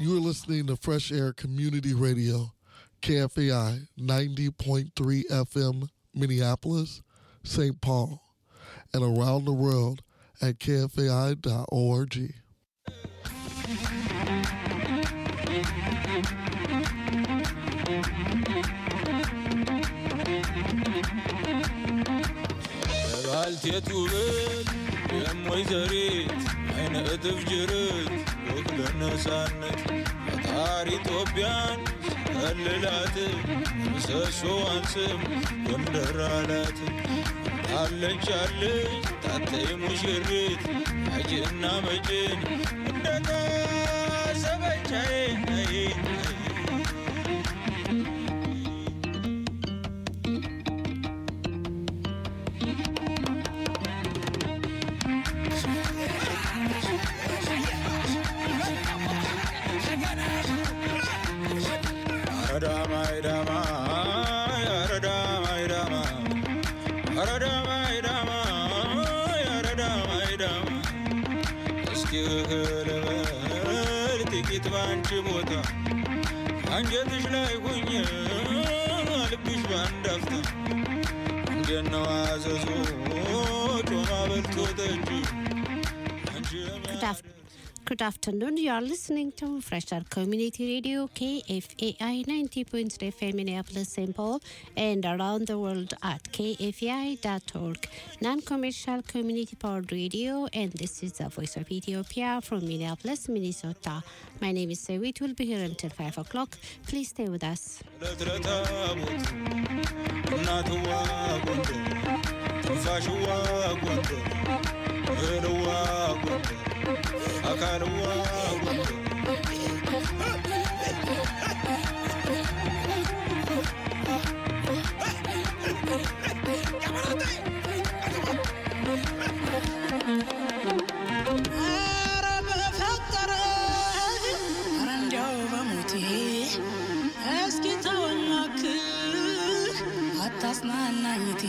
You are listening to Fresh Air Community Radio, KFAI 90.3 FM, Minneapolis, St. Paul, and around the world at kfai.org. ባልቴቱ ብል የሞይዘሪት አይነ እጥፍ ጅርት ወክለ ነፃነት ፈጣሪ ኢትዮጵያን ቀልላት ምሰሶዋን ስም ጎንደር አላት አለች አለች ታተይ ሙሽሪት አጅና መጭን እንደታሰበቻዬ ጥቂት ባንቺ ቦታ አንጀትሽ ላይ ሁኜ ልብሽ ባንድ አፍታ እንዴት ነው አዘዞ ጮማ በልቶ ጠጅ አንቺ Good afternoon. You are listening to Fresher Community Radio KFAI 90.3 FM Minneapolis, St. Paul, and around the world at kfai.org, non-commercial community powered radio. And this is the Voice of Ethiopia from Minneapolis, Minnesota. My name is Sewit. We'll be here until five o'clock. Please stay with us. ለትረታቦት እናትዋ ጎንደር ትንፋሽዋ ጎንደር እህልዋ ጎንደር አካልዋ ጎንደር ኧረ በፈጠረ ኧረ እንዲያው በሞቴ እስኪ ተወኝ እባክህ አታጽናናኝቴ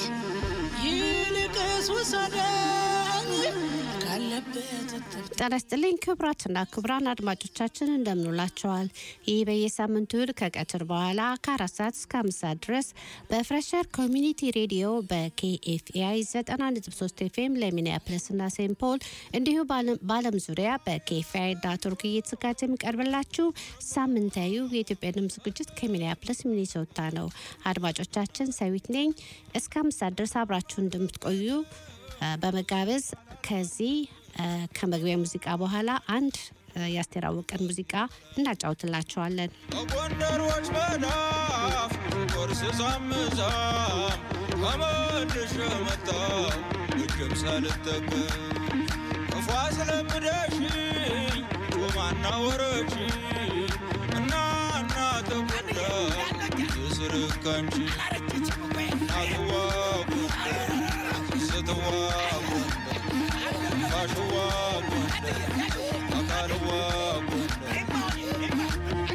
ይልቅስ ውሰደኝ ካለበት እትብት ጤና ይስጥልኝ ክቡራትና ክቡራን አድማጮቻችን እንደምንውላቸዋል። ይህ በየሳምንቱ እሁድ ከቀትር በኋላ ከአራት ሰዓት እስከ አምስት ሰዓት ድረስ በፍሬሸር ኮሚኒቲ ሬዲዮ በኬኤፍኤአይ 90.3 ኤፍኤም ለሚኒያፕለስና ሴንት ፖል እንዲሁም በዓለም ዙሪያ በኬኤፍኤአይ ዳት ኦርግ እየተዘጋጀ የሚቀርብላችሁ ሳምንታዊ የኢትዮጵያ ድምፅ ዝግጅት ከሚኒያፕለስ ሚኒሶታ ነው። አድማጮቻችን ሰዊት ነኝ። እስከ አምስት ሰዓት ድረስ አብራችሁ እንደምትቆዩ በመጋበዝ ከዚህ ከመግቢያ ሙዚቃ በኋላ አንድ የአስቴር አወቀን ሙዚቃ እናጫውትላቸዋለን። በጎንደሮች መዳፍ ቁርስ ሳምዛም ከመልሼ መጣሁ እጅም ሳልጠቀም ክፉ አስለምደሽኝ ጮማና ወረች እና እና ተጎዳ የስርካንቺ እናትዋ ጎንደር ስትዋ ጎንደር ፋሽዋ ጎንደር አካልዋ ጎንደር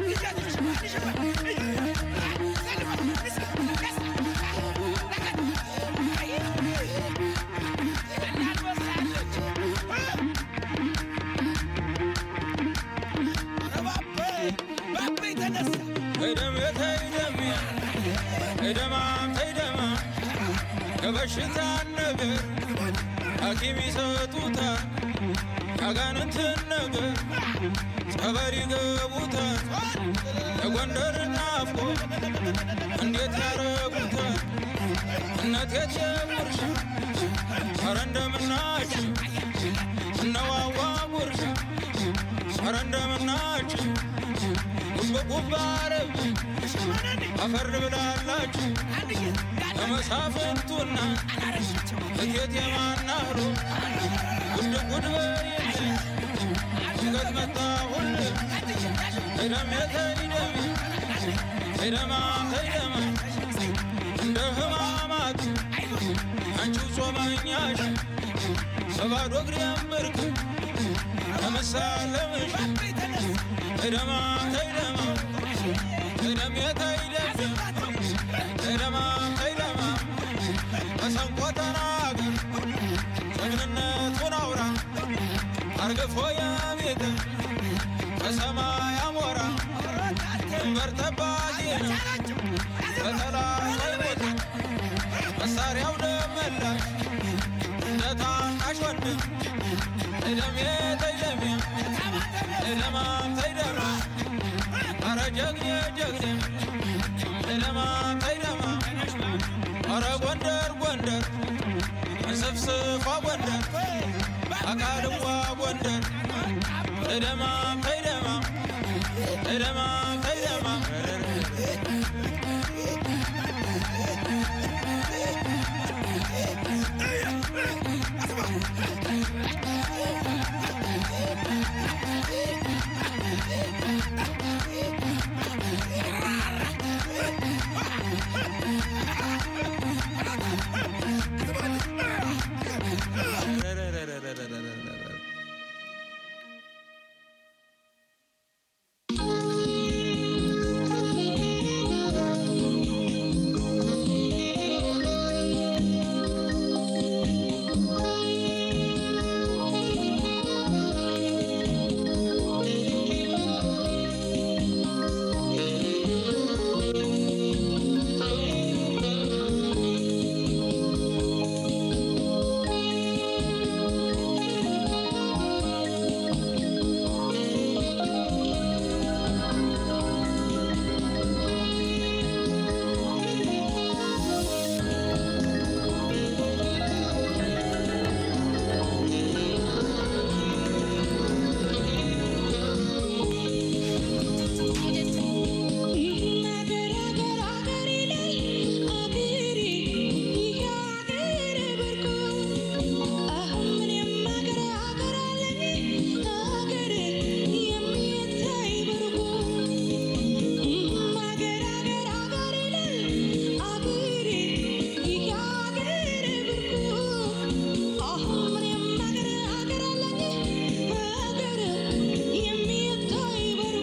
ተይደም ተይደም ተይደማ ተይደማ ከበሽታ ነገር ሐኪም ይሰጡታል ያጋንንትን ነገር ጸበል ይገቡታል የጎንደር ናፍቆ እንዴት ያረጉታል እነት የትየጉርሻ ኧረ እንደምናችሁ እነዋዋ ጉርሻ ኧረ እንደምናችሁ ጉብጉብ አረብ አፈር ብላላችሁ ለመሳፍንቱና እቴት የማናህሮ ጉድ ጉድ በይልኝ ሽገት መጣሁል ተይደም ተይደም ተይደማ ተይደማ እንደ ህማማት አንቺው ጾመኛሽ በባዶ እግሬ እምርክ ለመሳለምሽ ተይደማ ተይደማ ተይደም ተይደም ተይደማ ተይደማ መሰንቆ ተናገር ጀግንነቱን አውራ አርግፎ የቤት ከሰማይ ድንበር ጠባቂ ነው በጠላት ሳይሞት መሳሪያው ደመላሽ እንደ ታናሽ ወንድም እደሜ ተይደሜ እደማ ተይደማ አረ ጀግኔ ጀግኔ እደማ ተይደማ አረ ጎንደር ጎንደር እንስፍስፏ ጎንደር አካልዋ ጎንደር እደማ ተይደማ እደማ ተይደማ አገር አገር አገር ይላል አገሬ ይህ አገር በርኮ አሁን ምንም አገር አገር አለኝ አገር የሚታይ በርኮ አገር አገር አገር ይላል አገሬ ይህ አገር በርኮ አሁን ምንም አገር አገር አለኝ አገር የሚታይ በርኮ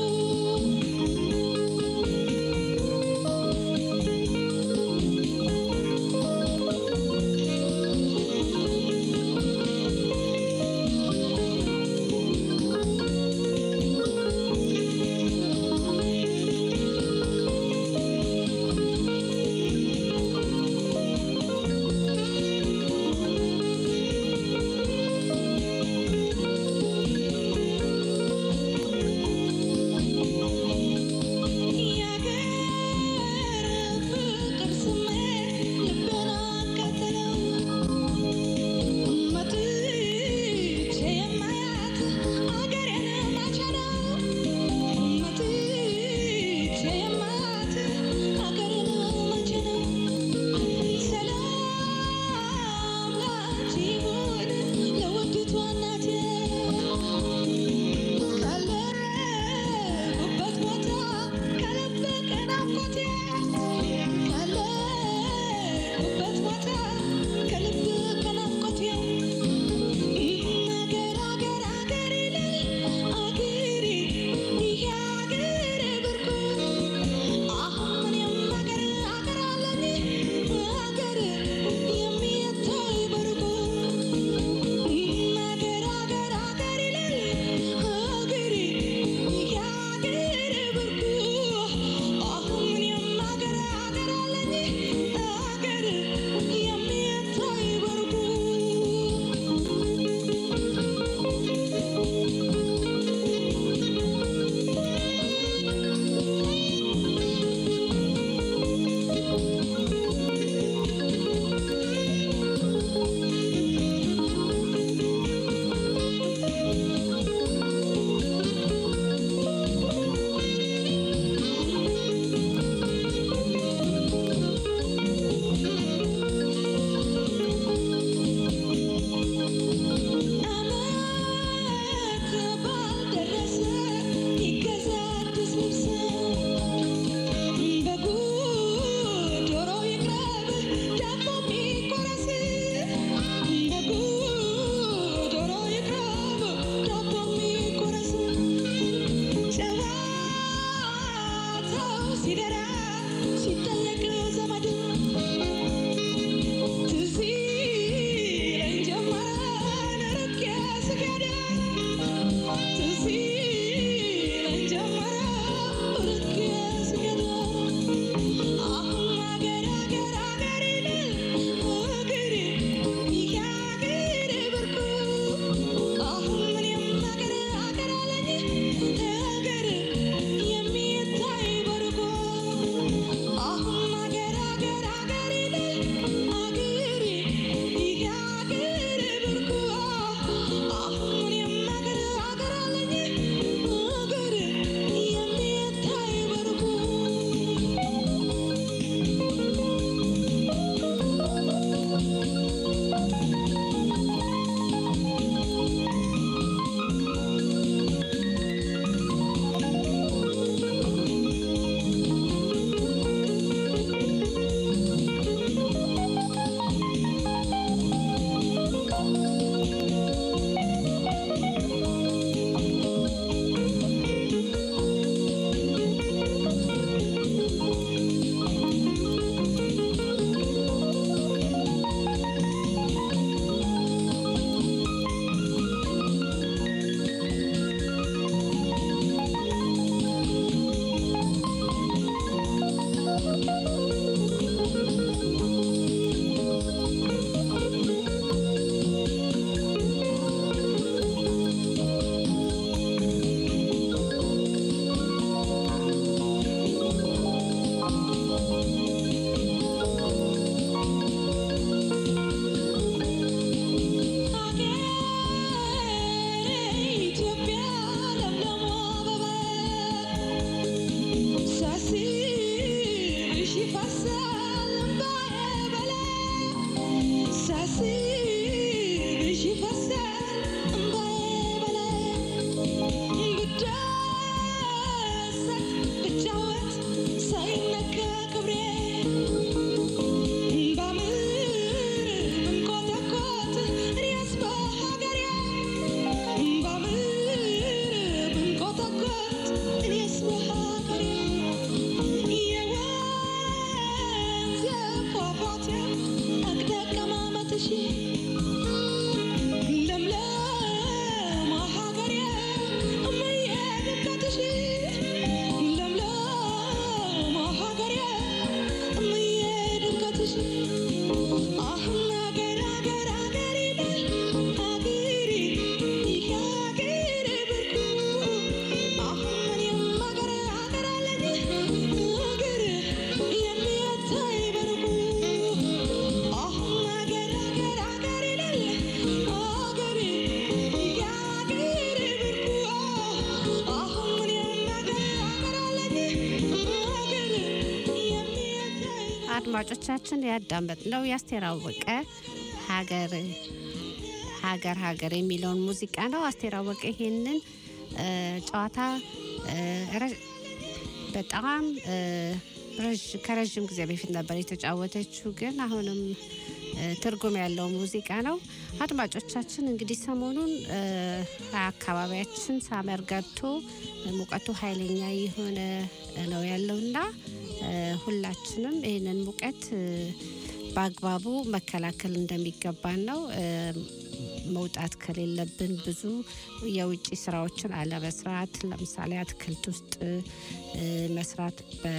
የአገር ፍቅር ስሜት ልቤን አቃጠለው መጥቼ የማያት አገሬን መቼ ነው መጥቼ የማያት አገሬን መቼ ነው ሰላም ላንቺ ይሁን ለውዲቷ እናቴ ካለሁበት ቦታ ከልብ ከናፍቆቴ ካለሁበት ቦታ ከልብ ከናፍቆቴ አገር አገር አገር ይላል አገሬ ይህ አገር ብርኩ አሁን ምንም አገር አገር አለኝ አገር የሚታይ በርኩ አገር አገር አገር ይላል አገሬ ይህ አገር ብርኩ አሁን ምንም አገር አገር አለኝ አገር የሚታይ በርኩ ዓመት ባልደረሰ ይገዛ አዲስ ልብስ በጉ ዶሮ ይቅረብ ዳቦ የሚቆረስ በጉ ዶሮ ይቅረብ ዳቦ የሚቆረስ ጨዋታው ሲደራ ሲጠየቅ ዘመድ ትዝ ይለኝ ጀመረ ርቄ ስሄድ ትዝ ይለኝ ጀመረ ርቄ አድማጮቻችን ያዳመጥነው የአስቴር አወቀ ሀገር ሀገር ሀገር የሚለውን ሙዚቃ ነው። አስቴር አወቀ ይሄንን እ፣ ጨዋታ እ፣ ረ- በጣም እ፣ ረዥ- ከረዥም ጊዜ በፊት ነበር የተጫወተችው፣ ግን አሁንም እ፣ ትርጉም ያለው ሙዚቃ ነው። አድማጮቻችን እንግዲህ ሰሞኑን እ፣ አካባቢያችን ሳመር ገብቶ ሙቀቱ ኃይለኛ የሆነ ነው ያለውና እ፣ ሁላችንም ይህንን ሙቀት እ፣ በአግባቡ መከላከል እንደሚገባን ነው። እ፣ መውጣት ከሌለብን ብዙ የውጭ ስራዎችን አለመስራት፣ ለምሳሌ አትክልት ውስጥ እ፣ መስራት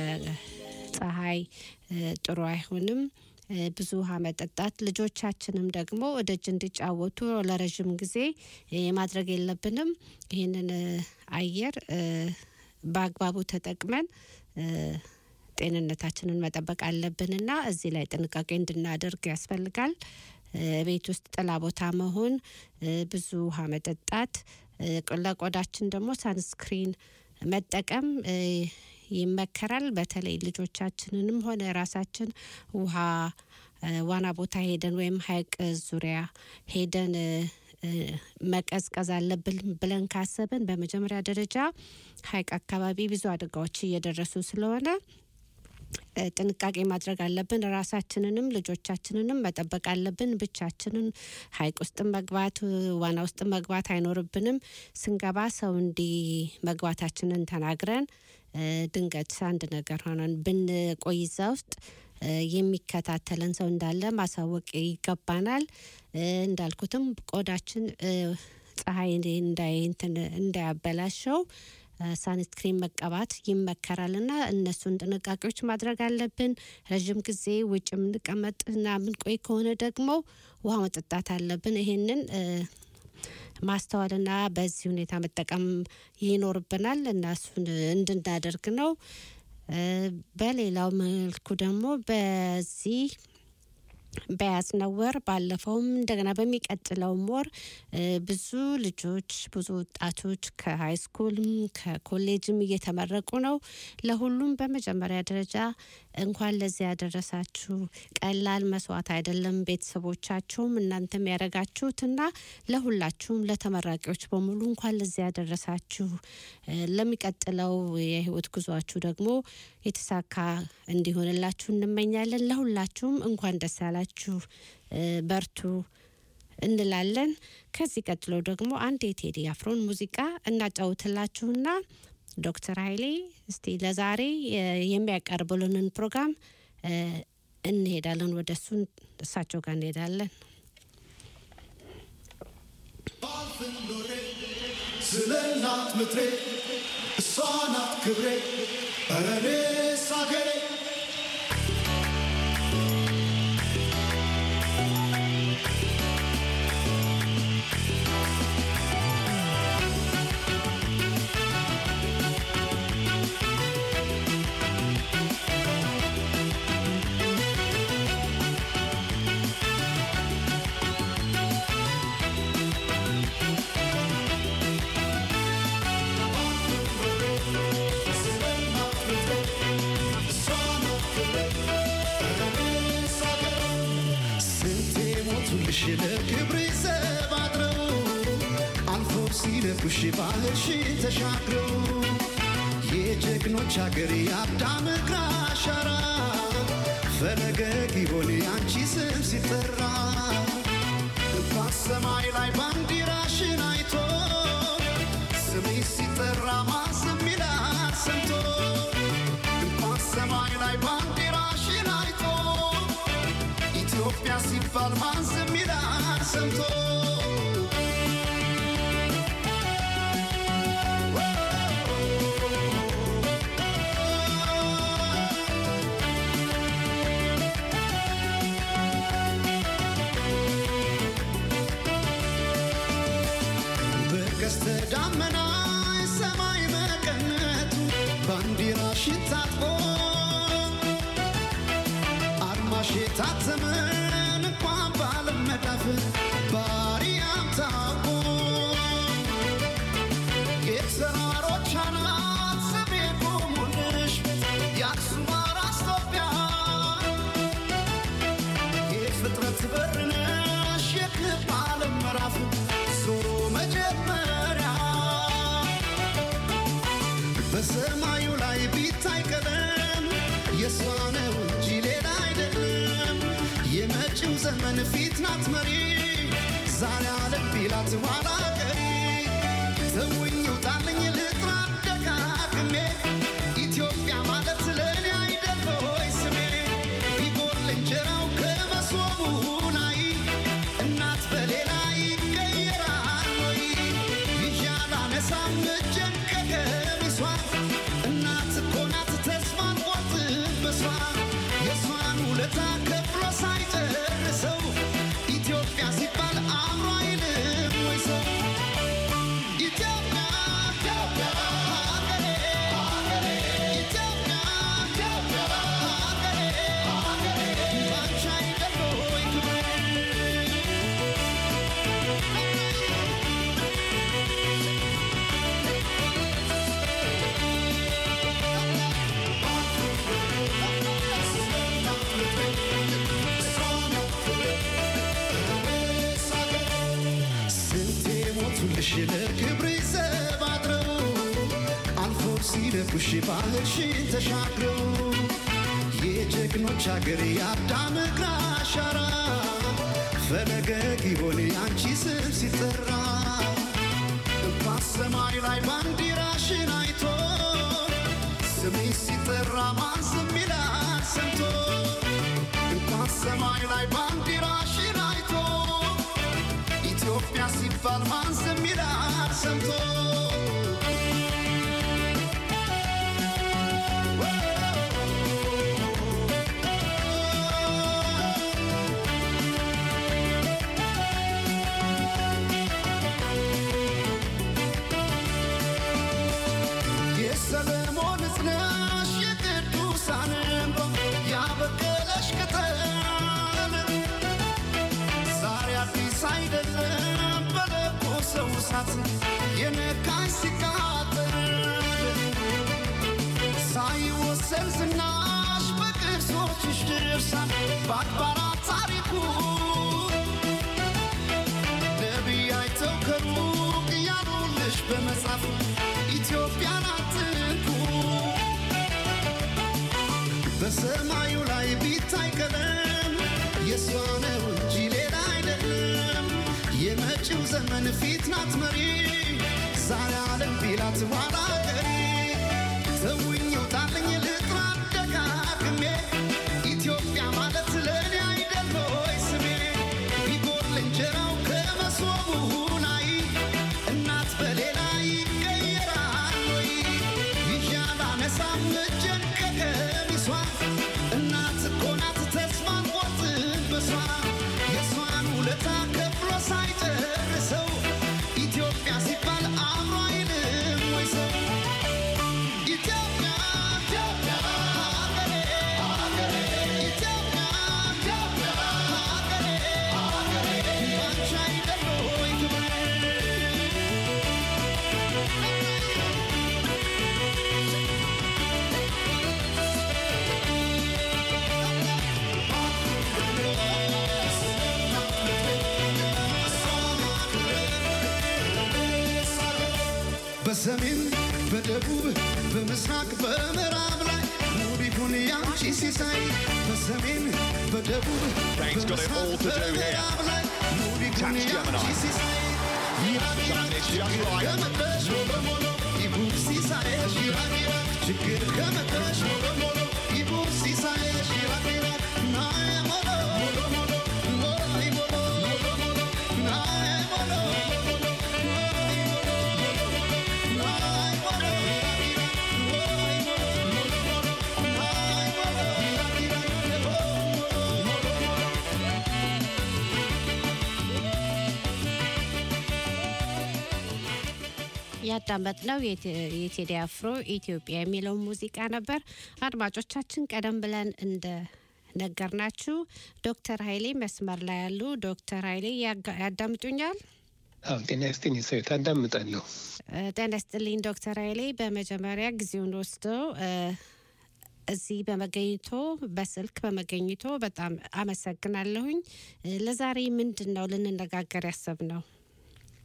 በፀሐይ እ፣ ጥሩ አይሆንም። እ፣ ብዙ ውሃ መጠጣት፣ ልጆቻችንም ደግሞ ደጅ እንዲጫወቱ ለረዥም ጊዜ እ፣ ማድረግ የለብንም። ይህንን እ፣ አየር እ፣ በአግባቡ ተጠቅመን እ፣ ጤንነታችንን መጠበቅ አለብንና እዚህ ላይ ጥንቃቄ እንድናደርግ ያስፈልጋል። እ፣ ቤት ውስጥ ጥላ ቦታ መሆን፣ እ፣ ብዙ ውሃ መጠጣት፣ እ፣ ለቆዳችን ደግሞ ሳንስክሪን መጠቀም እ፣ ይመከራል። በተለይ ልጆቻችንንም ሆነ ራሳችን ውሃ እ፣ ዋና ቦታ ሄደን ወይም ሐይቅ ዙሪያ ሄደን እ፣ እ፣ መቀዝቀዝ አለብን ብለን ካሰብን በመጀመሪያ ደረጃ ሐይቅ አካባቢ ብዙ አደጋዎች እየደረሱ ስለሆነ እ፣ ጥንቃቄ ማድረግ አለብን። ራሳችንንም ልጆቻችንንም መጠበቅ አለብን። ብቻችንን ሐይቅ ውስጥ መግባት እ፣ ዋና ውስጥ መግባት አይኖርብንም። ስንገባ ሰው እንዲ መግባታችንን ተናግረን እ፣ ድንገት አንድ ነገር ሆነን ብንቆይ እዛ ውስጥ እ፣ የሚከታተለን ሰው እንዳለ ማሳወቅ ይገባናል። እ፣ እንዳልኩትም ቆዳችን እ፣ ፀሐይ እንዳይ እንትን እንዳያበላሸው ሳንስክሪን መቀባት ይመከራል እና እነሱን ጥንቃቄዎች ማድረግ አለብን። ረዥም ጊዜ ውጭ የምንቀመጥ እና የምንቆይ ከሆነ ደግሞ ውሃ መጠጣት አለብን። ይሄንን እ፣ ማስተዋልና በዚህ ሁኔታ መጠቀም ይኖርብናል እና እሱን እንድናደርግ ነው። እ፣ በሌላው መልኩ ደግሞ በዚህ በያዝነው ወር ባለፈውም እንደገና በሚቀጥለውም ወር እ፣ ብዙ ልጆች ብዙ ወጣቶች ከሀይ ስኩልም ከኮሌጅም እየተመረቁ ነው። ለሁሉም በመጀመሪያ ደረጃ እንኳን ለዚህ ያደረሳችሁ። ቀላል መስዋዕት አይደለም። ቤተሰቦቻችሁም እናንተም ያደረጋችሁትና ለሁላችሁም ለተመራቂዎች በሙሉ እንኳን ለዚህ ያደረሳችሁ። እ፣ ለሚቀጥለው የህይወት ጉዟችሁ ደግሞ የተሳካ እንዲሆንላችሁ እንመኛለን። ለሁላችሁም እንኳን ደስ ያላችሁ፣ እ፣ በርቱ እንላለን። ከዚህ ቀጥሎ ደግሞ አንድ የቴዲ አፍሮን ሙዚቃ እናጫውትላችሁና ዶክተር ኃይሌ እስቲ ለዛሬ እ፣ የሚያቀርቡልንን ፕሮግራም እ፣ እንሄዳለን። ወደ እሱ እሳቸው ጋር እንሄዳለን። ስለ እናት ምድሬ እሷ ናት ክብሬ ኧረ እኔስ አገሬ ስንቴ ሞቱልሽ ለክብሬ ዘብ አድረው አልፎ ሲለኩሽ ባህርሽን ተሻግረው የጀግኖች አገር የአዳም እግር አሻራ ፈለገ ጊዮን አንቺ ስም ሲጠራ እንኳን ሰማይ ላይ ባንዲራሽን አይቶ ስሜ ሲጠራ ማስም ይላል ሰምቶ እንኳን ሰማይ ላይ ባንዲራሽን አይቶ ኢትዮጵያ ሲባል ማን ዝም ይላል ሰምቶ በቀስተ ደመና ሰማይ መቀነቱ ባንዲራሽን ታጥቆ አድማሽ የታተመን እንኳን ባለመዳፍ ባሪያም ታውቆ የተራሮች አናት ስሜ ቆሙልሽ የአክሱም አራስ ኢትዮጵያ በሰማዩ ላይ ቢታይ ቀለም የእሷ ነው እንጂ ሌላ አይደለም። የመጪው ዘመን ፊት ናት መሪ ዛሬ አለም ቢላት ኋላ ቀሪ ተውኝ ውጣልኝ ልጥራ ደጋግሜ ኢትዮጵያ ማለት ለእኔ አይደል ሆይ ስሜ ቢጎል እንጀራው ከመሶቡ ላይ እናት በሌላ ይቀየራል ወይ ይዣል አነሳም እጄን ከቀሚሷ እናት እኮ ናት ተስፋ ቆርጥበሷ የእሷን ውለታ ከፍሎ ሳይጨርሰው ኢትዮጵያ ሲባል አእምሮ አይልም ወይ ሰው ኢትዮጵያ ኢትዮጵያ ሀገሬ ሀገሬ ኢትዮጵያ ኢትዮጵያ ሀገሬ ሀገሬ ባንቺ አይደል ወይ ክብሬ ስንቴ ሞቱልሽ ለክብር ዘብ አድረው አልፎ ሲደፉሽ ባህርሽን ተሻግረው የጀግኖች አገር የአዳም እግር አሻራ ፈለገ ጊዮን ያንቺ ስም ሲጠራ በሰማይ ላይ ባንዲራሽን አይቶ ስምሽ ሲጠራ ማን ዝም ይላል ሰምቶ እንኳን ሰማይ ላይ ባንዲራሽን አይቶ ኢትዮጵያ ሲባል ማን ዝም ይላል ሰምቶ የሰለሞን እዝነሽ የቅዱሳን እንባ ያበቀለሽ ቅጠል ዛሬ አዲስ አይደለም በለኮሰው እሳት የነካሽ ሲቃጠል ሳይወሰን ዝናሽ በቅርሶችሽ ድርሳን በአድባራት ታሪኩ ነቢይ አይተው ከሩቅ ያሉልሽ በመጻፍ ኢትዮጵያን አትንኩ በሰማዩ ላይ ቢታይ ቀለም የእሷ ነው እንጂ ሌላ አይደለም። የመጪው ዘመን ፊት ናት መሪ ዛሬ አለም ቢላት ኋላ ቀሪ ተውኝ ውጣልኝ ልጥራ ደጋግሜ ኢትዮጵያ ማለት ለእኔ አይደል ሆይ ስሜ ቢጎል እንጀራው ከመሶቡ ላይ እናት በሌላ ይቀየራል ወይ ይዣል አነሳም እጄን ከቀሚሷ እናት እኮ ናት ተስፋ ቆርጥበሷ የእሷን ውለታ ከፍሎ ሳይጨርሰው ኢትዮጵያ ሲባል አእምሮ አይልም ወይ ሰው ኢትዮጵያ ኢትዮጵያ ሀገሬ ሀገሬ ኢትዮጵያ ኢትዮጵያ ሀገሬ ሀገሬ ባንቺ አይደል ወይ ክብሬ በሰሜን በደቡብ በምስራቅ በምዕራብ ላይ ውብ ይሁን ያንቺ ሲሳይ በሰሜን በደቡብ Dane's got it all to do here. በምዕራብ ላይ ውብ ይሁን Tax ያንቺ Gemini. ሲሳይ ይራቅ ይራቅ Done this just ችግር right. ከመጣሽ በሞሎ ይሁን ሲሳይሽ ይራቅ ይራቅ ችግር ከመጣሽ በሞሎ ይሁን ሲሳይሽ ይራቅ ይራቅ ናዬ ሞሎ ሞሎ ሞሎ ሞሎ ሞሎ ሞሎ ሞሎ ናዬ ሞሎ ሞሎ ያዳመጥነው የቴ- የቴዲ አፍሮ ኢትዮጵያ የሚለው ሙዚቃ ነበር። አድማጮቻችን ቀደም ብለን እንደ ነገርናችሁ ዶክተር ኃይሌ መስመር ላይ ያሉ ዶክተር ኃይሌ ያጋ- ያዳምጡኛል? አዎ ጤና ይስጥልኝ ሰው ታዳምጣለሁ። እ፣ ጤና ይስጥልኝ ዶክተር ኃይሌ በመጀመሪያ ጊዜውን ወስደው እ፣ እዚህ በመገኘቶ በስልክ በመገኘቶ በጣም አመሰግናለሁኝ። እ፣ ለዛሬ ምንድን ነው ልንነጋገር ያሰብነው?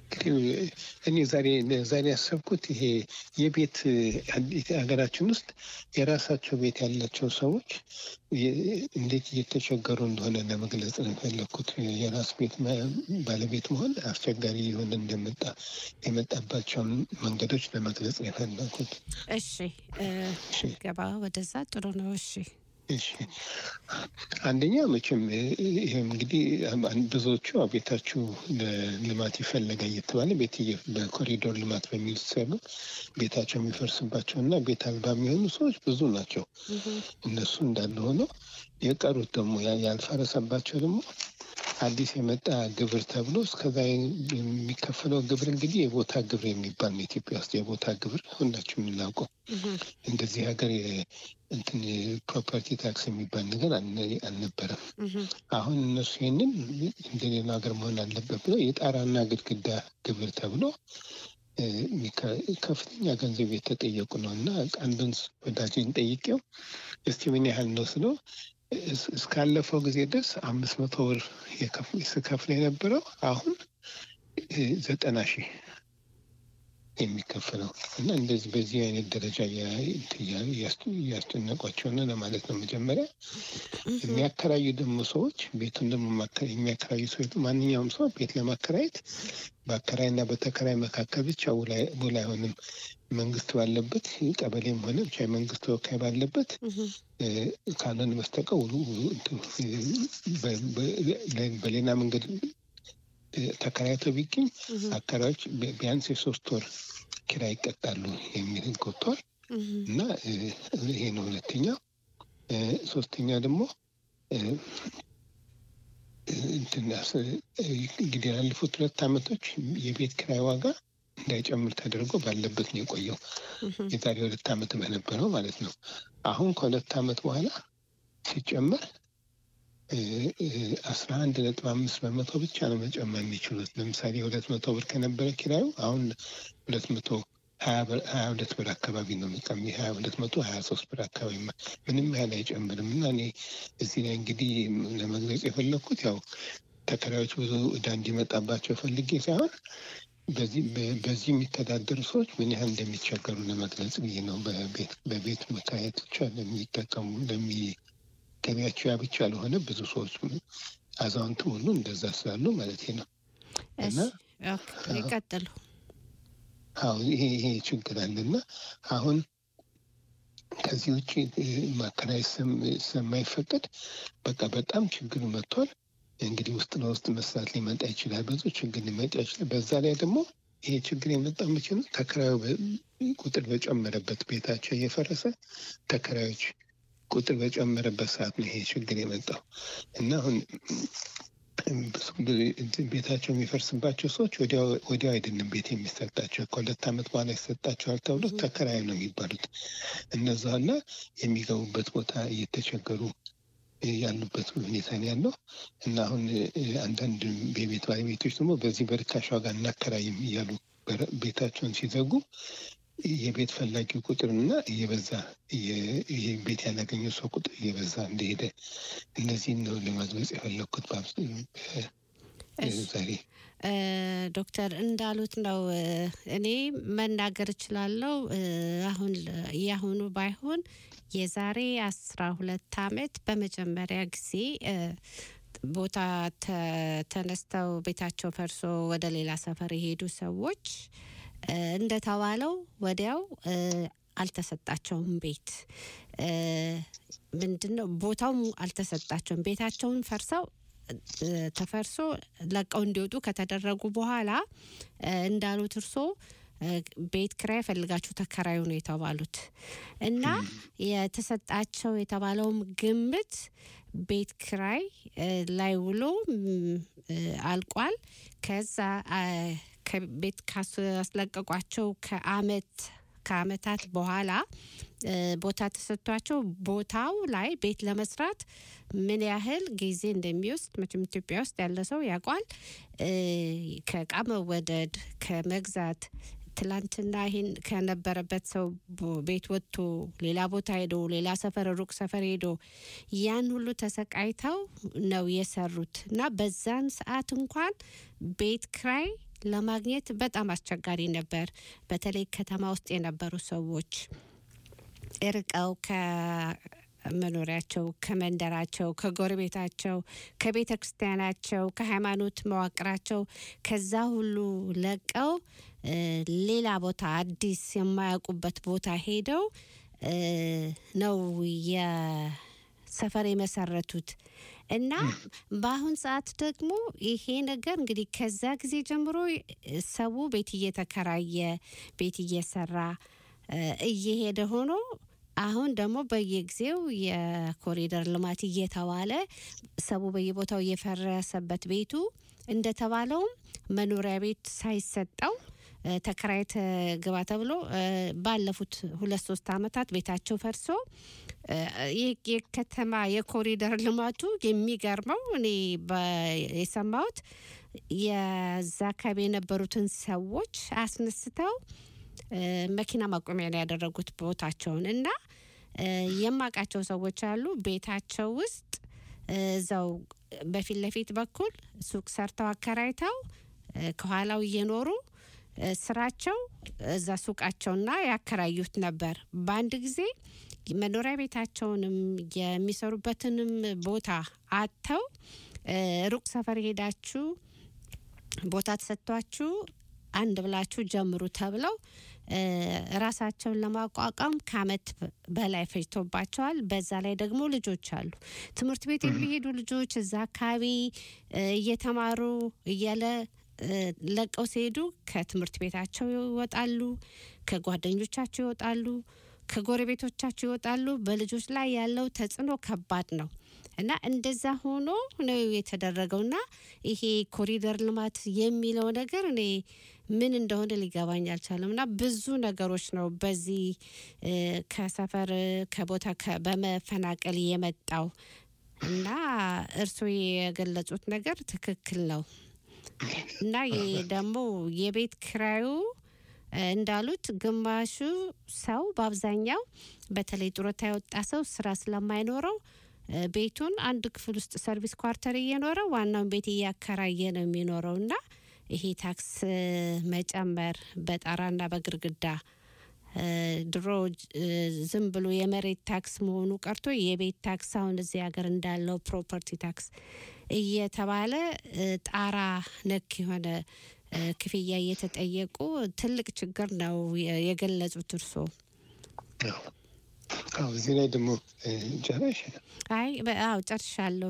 እንግዲህ እኔ ዛሬ ዛሬ ያሰብኩት ይሄ የቤት አንዲት ሀገራችን ውስጥ የራሳቸው ቤት ያላቸው ሰዎች የ- እንዴት እየተቸገሩ እንደሆነ ለመግለጽ ነው የፈለግኩት። የራስ ቤት መ- ባለቤት መሆን አስቸጋሪ የሆነ እንደመጣ የመጣባቸውን መንገዶች ለመግለጽ ነው የፈለግኩት። እሺ እ፣ ገባ ወደዛ ጥሩ ነው። እሺ እሺ አንደኛ መቼም እ፣ ይሄም እንግዲህ አን- ብዙዎቹ አዎ ቤታችሁ ለልማት ይፈለጋ እየተባለ ቤት እየ- በኮሪዶር ልማት በሚል ሲሰሩ ቤታቸው የሚፈርስባቸው እና ቤት አልባ የሚሆኑ ሰዎች ብዙ ናቸው። እነሱ እንዳለ ሆኖ የቀሩት ደግሞ ያ- ያልፈረሰባቸው ደግሞ አዲስ የመጣ ግብር ተብሎ እስከዛ የሚከፈለው ግብር እንግዲህ የቦታ ግብር የሚባል ነው። ኢትዮጵያ ውስጥ የቦታ ግብር ሁላችሁ የምናውቀው እንደዚህ ሀገር የ- እንትን ፕሮፐርቲ ታክስ የሚባል ነገር አልነ- አልነበረም። አሁን እነሱ ይህንን እንደሌላ ሀገር መሆን አለበት ብለው የጣራና ግድግዳ ግብር ተብሎ እ፣ የሚከ- ከፍተኛ ገንዘብ የተጠየቁ ነው እና አንዱን ወዳጅን ጠይቄው እስቲ ምን ያህል ነው ስለው እስ- እስካለፈው ጊዜ ድረስ አምስት መቶ ብር የከፍ- ስከፍል የነበረው አሁን እ፣ ዘጠና ሺህ የሚከፈለው እና እንደዚህ በዚህ አይነት ደረጃ እያ- እንትን እያ- እያስ- እያስጨነቋቸው ነው ለማለት ነው። መጀመሪያ የሚያከራዩ ደግሞ ሰዎች ቤቱን ደግሞ ማከ- የሚያከራዩ ሰዎች ማንኛውም ሰው ቤት ለማከራየት በአከራይና በተከራይ መካከል ብቻ ውል አይ- ውል አይሆንም። መንግስት ባለበት ቀበሌም ሆነ ብቻ የመንግስት ተወካይ ባለበት እ፣ ካልሆነ በስተቀር ውሉ ውሉ- እንትን፣ እ፣ በ- በ- በሌላ መንገድ እ፣ ተከራይተው ቢገኝ አከራዮች ቢ- ቢያንስ የሶስት ወር ኪራይ ይቀጣሉ የሚል ህግ ወጥቷል እና እ፣ ይሄ ነው ሁለተኛው። እ፣ ሶስተኛ ደግሞ እ፣ እ፣ እንትን አስ- እ፣ እንግዲህ ያለፉት ሁለት ዓመቶች የቤት ኪራይ ዋጋ እንዳይጨምር ተደርጎ ባለበት ነው የቆየው። የዛሬ ሁለት ዓመት በነበረው ማለት ነው። አሁን ከሁለት ዓመት በኋላ ሲጨመር አስራ አንድ ነጥብ አምስት በመቶ ብቻ ነው መጨመር የሚችሉት። ለምሳሌ ሁለት መቶ ብር ከነበረ ኪራዩ አሁን ሁለት መቶ ሀያ ብር- ሀያ ሁለት ብር አካባቢ ነው የሚቀሚ ሀያ ሁለት መቶ ሀያ ሶስት ብር አካባቢ ማ- ምንም ያህል አይጨምርም እና እኔ እዚህ ላይ እንግዲህ ለመግለጽ የፈለግኩት ያው ተከራዮች ብዙ እዳ እንዲመጣባቸው ፈልጌ ሳይሆን በዚህ በ- በዚህ የሚተዳደሩ ሰዎች ምን ያህል እንደሚቸገሩ ለመግለጽ ብዬ ነው። በቤት በቤት መከራየት ብቻ ለሚጠቀሙ ለሚ ገቢያቸው ያ ብቻ ለሆነ ብዙ ሰዎች አዛውንቱ ሁሉ እንደዛ ስላሉ ማለት ነው። እና እሺ ኦኬ፣ ይቀጥሉ። አሁን ይሄ ይሄ ችግር አለና አሁን ከዚህ ውጭ እ፣ ማከራየት ስም- ስለማይፈቀድ በቃ በጣም ችግሩ መጥቷል። እንግዲህ ውስጥ ለውስጥ መስራት ሊመጣ ይችላል፣ ብዙ ችግር ሊመጣ ይችላል። በዛ ላይ ደግሞ ይሄ ችግር የመጣው መቼ ነው? ተከራዩ በ- ቁጥር በጨመረበት ቤታቸው እየፈረሰ ተከራዮች ቁጥር በጨመረበት ሰዓት ነው ይሄ ችግር የመጣው እና አሁን ብዙ ጊዜ ቤታቸው የሚፈርስባቸው ሰዎች ወዲያው ወዲያው አይደለም ቤት የሚሰጣቸው ከሁለት ዓመት በኋላ ይሰጣቸዋል ተብሎ ተከራዩ ነው የሚባሉት። እነዛ እና የሚገቡበት ቦታ እየተቸገሩ ያሉበት ሁኔታ ነው ያለው እና አሁን እ፣ አንዳንድ የቤት ባለቤቶች ደግሞ በዚህ በርካሽ ዋጋ እናከራይም እያሉ በር- ቤታቸውን ሲዘጉ የቤት ፈላጊው ቁጥርና እየበዛ እየ- ይሄ ቤት ያላገኘው ሰው ቁጥር እየበዛ እንደሄደ እነዚህን ነው ለመግለጽ የፈለግኩት በአብስ- በ- እሺ። ዛሬ እ፣ ዶክተር እንዳሉት ነው። እ፣ እኔ መናገር እችላለሁ። እ፣ አሁን ለ- የአሁኑ ባይሆን የዛሬ አስራ ሁለት አመት በመጀመሪያ ጊዜ እ፣ ቦታ ተ- ተነስተው ቤታቸው ፈርሶ ወደ ሌላ ሰፈር የሄዱ ሰዎች እ፣ እንደተባለው ወዲያው እ፣ አልተሰጣቸውም ቤት እ፣ ምንድን ነው ቦታውም አልተሰጣቸውም። ቤታቸውን ፈርሰው እ፣ ተፈርሶ ለቀው እንዲወጡ ከተደረጉ በኋላ እ፣ እንዳሉት እርሶ እ፣ ቤት ኪራይ ፈልጋችሁ ተከራዩ ነው የተባሉት እና የተሰጣቸው የተባለውም ግምት ቤት ኪራይ እ፣ ላይ ውሎ ም፣ እ፣ አልቋል። ከዛ አ፣ ከቤት ካስለቀቋቸው ከአመት ከአመታት በኋላ እ፣ ቦታ ተሰጥቷቸው ቦታው ላይ ቤት ለመስራት ምን ያህል ጊዜ እንደሚወስድ መቼም ኢትዮጵያ ውስጥ ያለ ሰው ያውቋል። እ፣ ከእቃ መወደድ ከመግዛት ትላንትና ይህን ከነበረበት ሰው ቦ- ቤት ወጥቶ ሌላ ቦታ ሄዶ ሌላ ሰፈር ሩቅ ሰፈር ሄዶ ያን ሁሉ ተሰቃይተው ነው የሰሩት እና በዛን ሰዓት እንኳን ቤት ክራይ ለማግኘት በጣም አስቸጋሪ ነበር። በተለይ ከተማ ውስጥ የነበሩ ሰዎች እርቀው ከመኖሪያቸው፣ ከመንደራቸው፣ ከጎረቤታቸው፣ ከቤተ ክርስቲያናቸው፣ ከሃይማኖት መዋቅራቸው ከዛ ሁሉ ለቀው እ፣ ሌላ ቦታ አዲስ የማያውቁበት ቦታ ሄደው እ፣ ነው የሰፈር የመሰረቱት እና በአሁን ሰዓት ደግሞ ይሄ ነገር እንግዲህ ከዛ ጊዜ ጀምሮ ሰው ቤት እየተከራየ ቤት እየሰራ እ፣ እየሄደ ሆኖ አሁን ደግሞ በየጊዜው የኮሪደር ልማት እየተባለ ሰው በየቦታው እየፈረሰበት ቤቱ እንደተባለውም መኖሪያ ቤት ሳይሰጠው እ፣ ተከራይተ ግባ ተብሎ እ፣ ባለፉት ሁለት ሶስት አመታት ቤታቸው ፈርሶ እ፣ የ- የከተማ የኮሪደር ልማቱ የሚገርመው እኔ በ- የሰማሁት የዛ አካባቢ የነበሩትን ሰዎች አስነስተው እ፣ መኪና ማቆሚያ ነው ያደረጉት ቦታቸውን እና እ፣ የማውቃቸው ሰዎች አሉ ቤታቸው ውስጥ እ፣ እዛው በፊት ለፊት በኩል ሱቅ ሰርተው አከራይተው እ፣ ከኋላው እየኖሩ እ፣ ስራቸው እዛ ሱቃቸውና ያከራዩት ነበር። በአንድ ጊዜ መኖሪያ ቤታቸውንም የሚሰሩበትንም ቦታ አጥተው እ፣ ሩቅ ሰፈር ሄዳችሁ ቦታ ተሰጥቷችሁ አንድ ብላችሁ ጀምሩ ተብለው እ፣ ራሳቸውን ለማቋቋም ከአመት በላይ ፈጅቶባቸዋል። በዛ ላይ ደግሞ ልጆች አሉ። ትምህርት ቤት የሚሄዱ ልጆች እዛ አካባቢ እ፣ እየተማሩ እያለ እ፣ ለቀው ሲሄዱ ከትምህርት ቤታቸው ይወጣሉ፣ ከጓደኞቻቸው ይወጣሉ፣ ከጎረቤቶቻቸው ይወጣሉ። በልጆች ላይ ያለው ተጽዕኖ ከባድ ነው እና እንደዛ ሆኖ ነው የተደረገውና ይሄ ኮሪደር ልማት የሚለው ነገር እኔ ምን እንደሆነ ሊገባኝ አልቻለም። እና ብዙ ነገሮች ነው በዚህ እ፣ ከሰፈር ከቦታ ከ- በመፈናቀል የመጣው እና እርስዎ የገለጹት ነገር ትክክል ነው እና ይህ ደግሞ የቤት ክራዩ እ፣ እንዳሉት ግማሹ ሰው በአብዛኛው በተለይ ጡረታ የወጣ ሰው ስራ ስለማይኖረው እ፣ ቤቱን አንድ ክፍል ውስጥ ሰርቪስ ኳርተር እየኖረ ዋናውን ቤት እያከራየ ነው የሚኖረው እና ይሄ ታክስ እ፣ መጨመር በጣራና በግርግዳ እ፣ ድሮ እ፣ ዝም ብሎ የመሬት ታክስ መሆኑ ቀርቶ የቤት ታክስ አሁን እዚህ ሀገር እንዳለው ፕሮፐርቲ ታክስ እየተባለ እ፣ ጣራ ነክ የሆነ እ፣ ክፍያ እየተጠየቁ ትልቅ ችግር ነው የ- የገለጹት እርስዎ። አዎ እዚህ ላይ ደግሞ እ፣ ጨረሽ አይ በ- አዎ ጨርሻለሁ።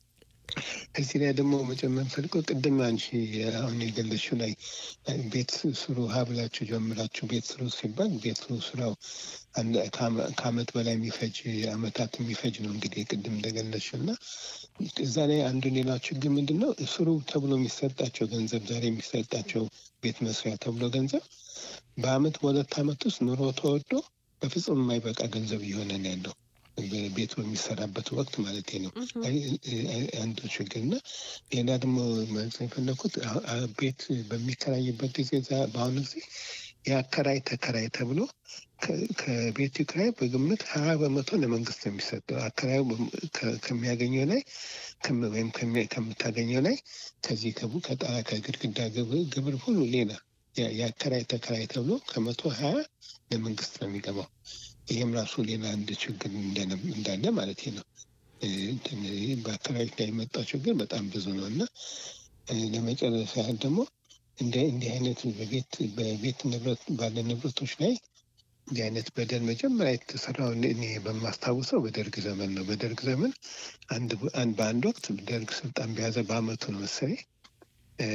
እዚህ ላይ ደግሞ መጨመር ፈልገው ቅድም አንቺ አሁን የገለሽው ላይ እ፣ ቤት ስሩ ሀ ብላችሁ ጀምራችሁ ቤት ስሩ ሲባል ቤት ስሩ ስራው አንድ- ከአመ- ከአመት በላይ የሚፈጅ አመታት የሚፈጅ ነው እንግዲህ ቅድም እንደገለሽው እና እዛ ላይ አንዱ ሌላ ችግር ምንድን ነው ስሩ ተብሎ የሚሰጣቸው ገንዘብ ዛሬ የሚሰጣቸው ቤት መስሪያ ተብሎ ገንዘብ በአመት በሁለት አመት ውስጥ ኑሮ ተወዶ በፍጹም የማይበቃ ገንዘብ እየሆነ ነው ያለው ቤቱ በሚሰራበት ወቅት ማለት ነው። አይ- አይ- አንዱ ችግር እና ሌላ ደግሞ ማለት የፈለኩት አ- አ- ቤት በሚከራይበት ጊዜ ዛ- በአሁኑ ጊዜ የአከራይ ተከራይ ተብሎ ከ- ከቤቱ ኪራይ በግምት ሀያ በመቶ ለመንግስት ነው የሚሰጠው። አከራዩ በም- ከ- ከሚያገኘው ላይ ከም- ወይም ከሚ- ከምታገኘው ላይ ከዚህ ከቡ- ከጣራ ከግድግዳ ግብር ግብር ሁሉ ሌላ የ- የአከራይ ተከራይ ተብሎ ከመቶ ሀያ ለመንግስት ነው የሚገባው። ይህም ራሱ ሌላ አንድ ችግር እንደነ- እንዳለ ማለት ነው። እ፣ እንትን ይህ በአከራዮች ላይ የመጣው ችግር በጣም ብዙ ነው እና እ፣ ለመጨረስ ያህል ደግሞ እንደ እንዲህ አይነት በቤት በቤት ንብረት ባለ ንብረቶች ላይ እንዲህ አይነት በደል መጀመሪያ የተሰራው እኔ እኔ በማስታውሰው በደርግ ዘመን ነው። በደርግ ዘመን አንድ አንድ በአንድ ወቅት ደርግ ስልጣን በያዘ በአመቱ ነው መሰለኝ እ፣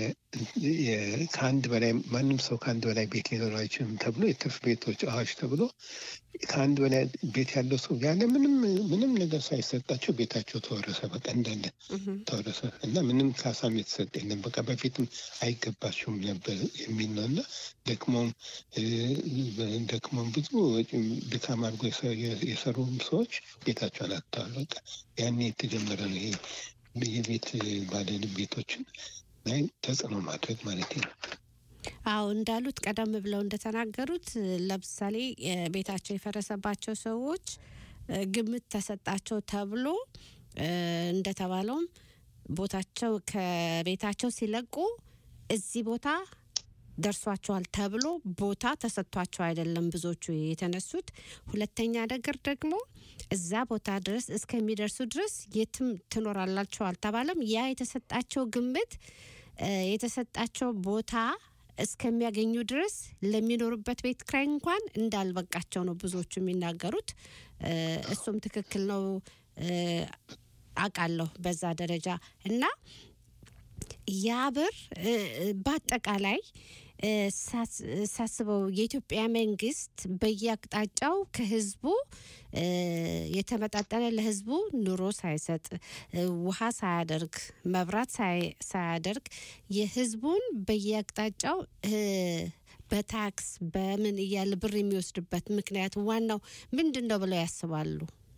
የ- ከአንድ በላይ ማንም ሰው ከአንድ በላይ ቤት ሊኖረው አይችልም ተብሎ የትርፍ ቤቶች አዋጅ ተብሎ ከአንድ በላይ ቤት ያለው ሰው ያለ ምንም ምንም ነገር ሳይሰጣቸው ቤታቸው ተወረሰ። በቃ እንዳለ ተወረሰ እና ምንም ካሳም የተሰጠ የለም። በቃ በፊትም አይገባቸውም ነበር የሚል ነው እና ደክሞም እ፣ ደክሞም ብዙ ወጪ ድካም አድርጎ የሰ- የሰሩም ሰዎች ቤታቸውን አጥተዋል። በቃ ያኔ የተጀመረ ነው ይሄ የቤት ባለ ቤቶችን ላይ ተጽዕኖ ማድረግ ማለት ነው። አዎ እንዳሉት ቀደም ብለው እንደተናገሩት እ፣ ለምሳሌ እ፣ ቤታቸው የፈረሰባቸው ሰዎች እ፣ ግምት ተሰጣቸው ተብሎ እ፣ እንደተባለውም ቦታቸው ከቤታቸው ሲለቁ እዚህ ቦታ ደርሷቸዋል ተብሎ ቦታ ተሰጥቷቸው አይደለም ብዙዎቹ የተነሱት። ሁለተኛ ነገር ደግሞ እዛ ቦታ ድረስ እስከሚደርሱ ድረስ የትም ትኖራላቸው አልተባለም። ያ የተሰጣቸው ግምት እ፣ የተሰጣቸው ቦታ እስከሚያገኙ ድረስ ለሚኖሩበት ቤት ክራይ እንኳን እንዳልበቃቸው ነው ብዙዎቹ የሚናገሩት። እ፣ እሱም ትክክል ነው እ፣ አውቃለሁ በዛ ደረጃ እና ያ ብር እ፣ በአጠቃላይ እ፣ ሳስ- ሳስበው የኢትዮጵያ መንግስት በየአቅጣጫው ከህዝቡ እ፣ የተመጣጠነ ለህዝቡ ኑሮ ሳይሰጥ እ፣ ውሃ ሳያደርግ መብራት ሳይ- ሳያደርግ የህዝቡን በየአቅጣጫው እ፣ በታክስ በምን እያለ ብር የሚወስድበት ምክንያት ዋናው ምንድን ነው ብለው ያስባሉ?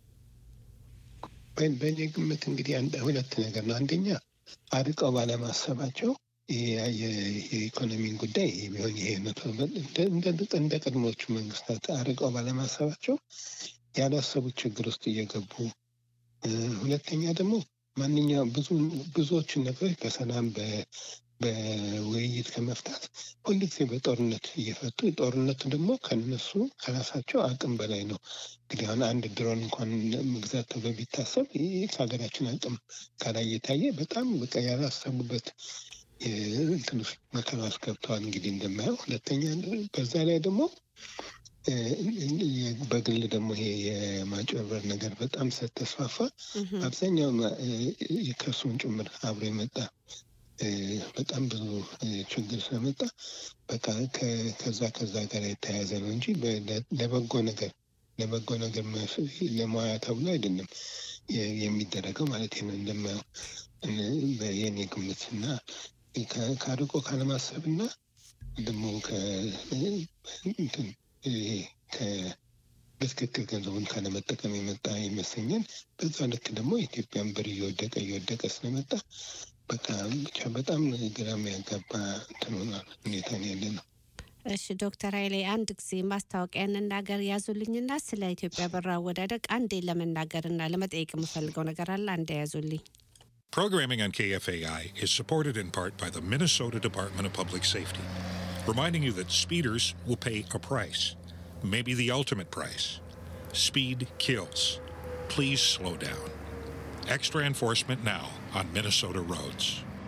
በ- በእኔ ግምት እንግዲህ አንድ ሁለት ነገር ነው። አንደኛ አርቀው ባለማሰባቸው የ- የ- የኢኮኖሚን ጉዳይ ይሄ ቢሆን ይሄ መቶ እንደ- እንደ- እንደ ቀድሞቹ መንግስታት አርቀው ባለማሰባቸው ያላሰቡት ችግር ውስጥ እየገቡ እ፣ ሁለተኛ ደግሞ ማንኛውም ብዙ ብዙዎቹን ነገሮች በሰላም በ- በውይይት ከመፍታት ሁልጊዜ በጦርነት እየፈቱ ጦርነቱ ደግሞ ከነሱ ከራሳቸው አቅም በላይ ነው። እንግዲህ አሁን አንድ ድሮን እንኳን መግዛት ተብሎ ቢታሰብ ይህ ከሀገራችን አቅም ጋር እየታየ በጣም በቃ ያላሰቡበት የ- እንትን ውስጥ መከራ ውስጥ ገብተዋል። እንግዲህ እንደማየው ሁለተኛ በዛ ላይ ደግሞ እ፣ እ፣ በግል ደግሞ ይሄ የማጭበርበር ነገር በጣም ስለተስፋፋ አብዛኛው ከሱን ጭምር አብሮ የመጣ እ፣ በጣም ብዙ እ፣ ችግር ስለመጣ በቃ ከ- ከዛ ከዛ ጋር የተያያዘ ነው እንጂ በ- ለ- ለበጎ ነገር ለበጎ ነገር መፍ- ለሙያ ተብሎ አይደለም የ- የሚደረገው ማለት ነው። እንደማየው እ፣ በየኔ ግምት እና ከ- ከአርቆ ካለማሰብ እና ደግሞ ከ- እንትን ይሄ ከ- በትክክል ገንዘቡን ካለመጠቀም የመጣ ይመስለኛል። በዛ ልክ ደግሞ ኢትዮጵያን ብር እየወደቀ እየወደቀ ስለመጣ በቃ ብቻ በጣም ግራ የሚያጋባ እንትን ሆኗል ሁኔታ ነው ያለ ነው። እሺ ዶክተር ኃይሌ አንድ ጊዜ ማስታወቂያ እንናገር ያዙልኝና ስለ ኢትዮጵያ ብር አወዳደቅ አንዴ ለመናገርና ለመጠየቅ የምፈልገው ነገር አለ። አንዴ ያዙልኝ። Programming on KFAI is supported in part by the Minnesota Department of Public Safety, reminding you that speeders will pay a price, maybe the ultimate price. Speed kills. Please slow down. Extra enforcement now on Minnesota roads.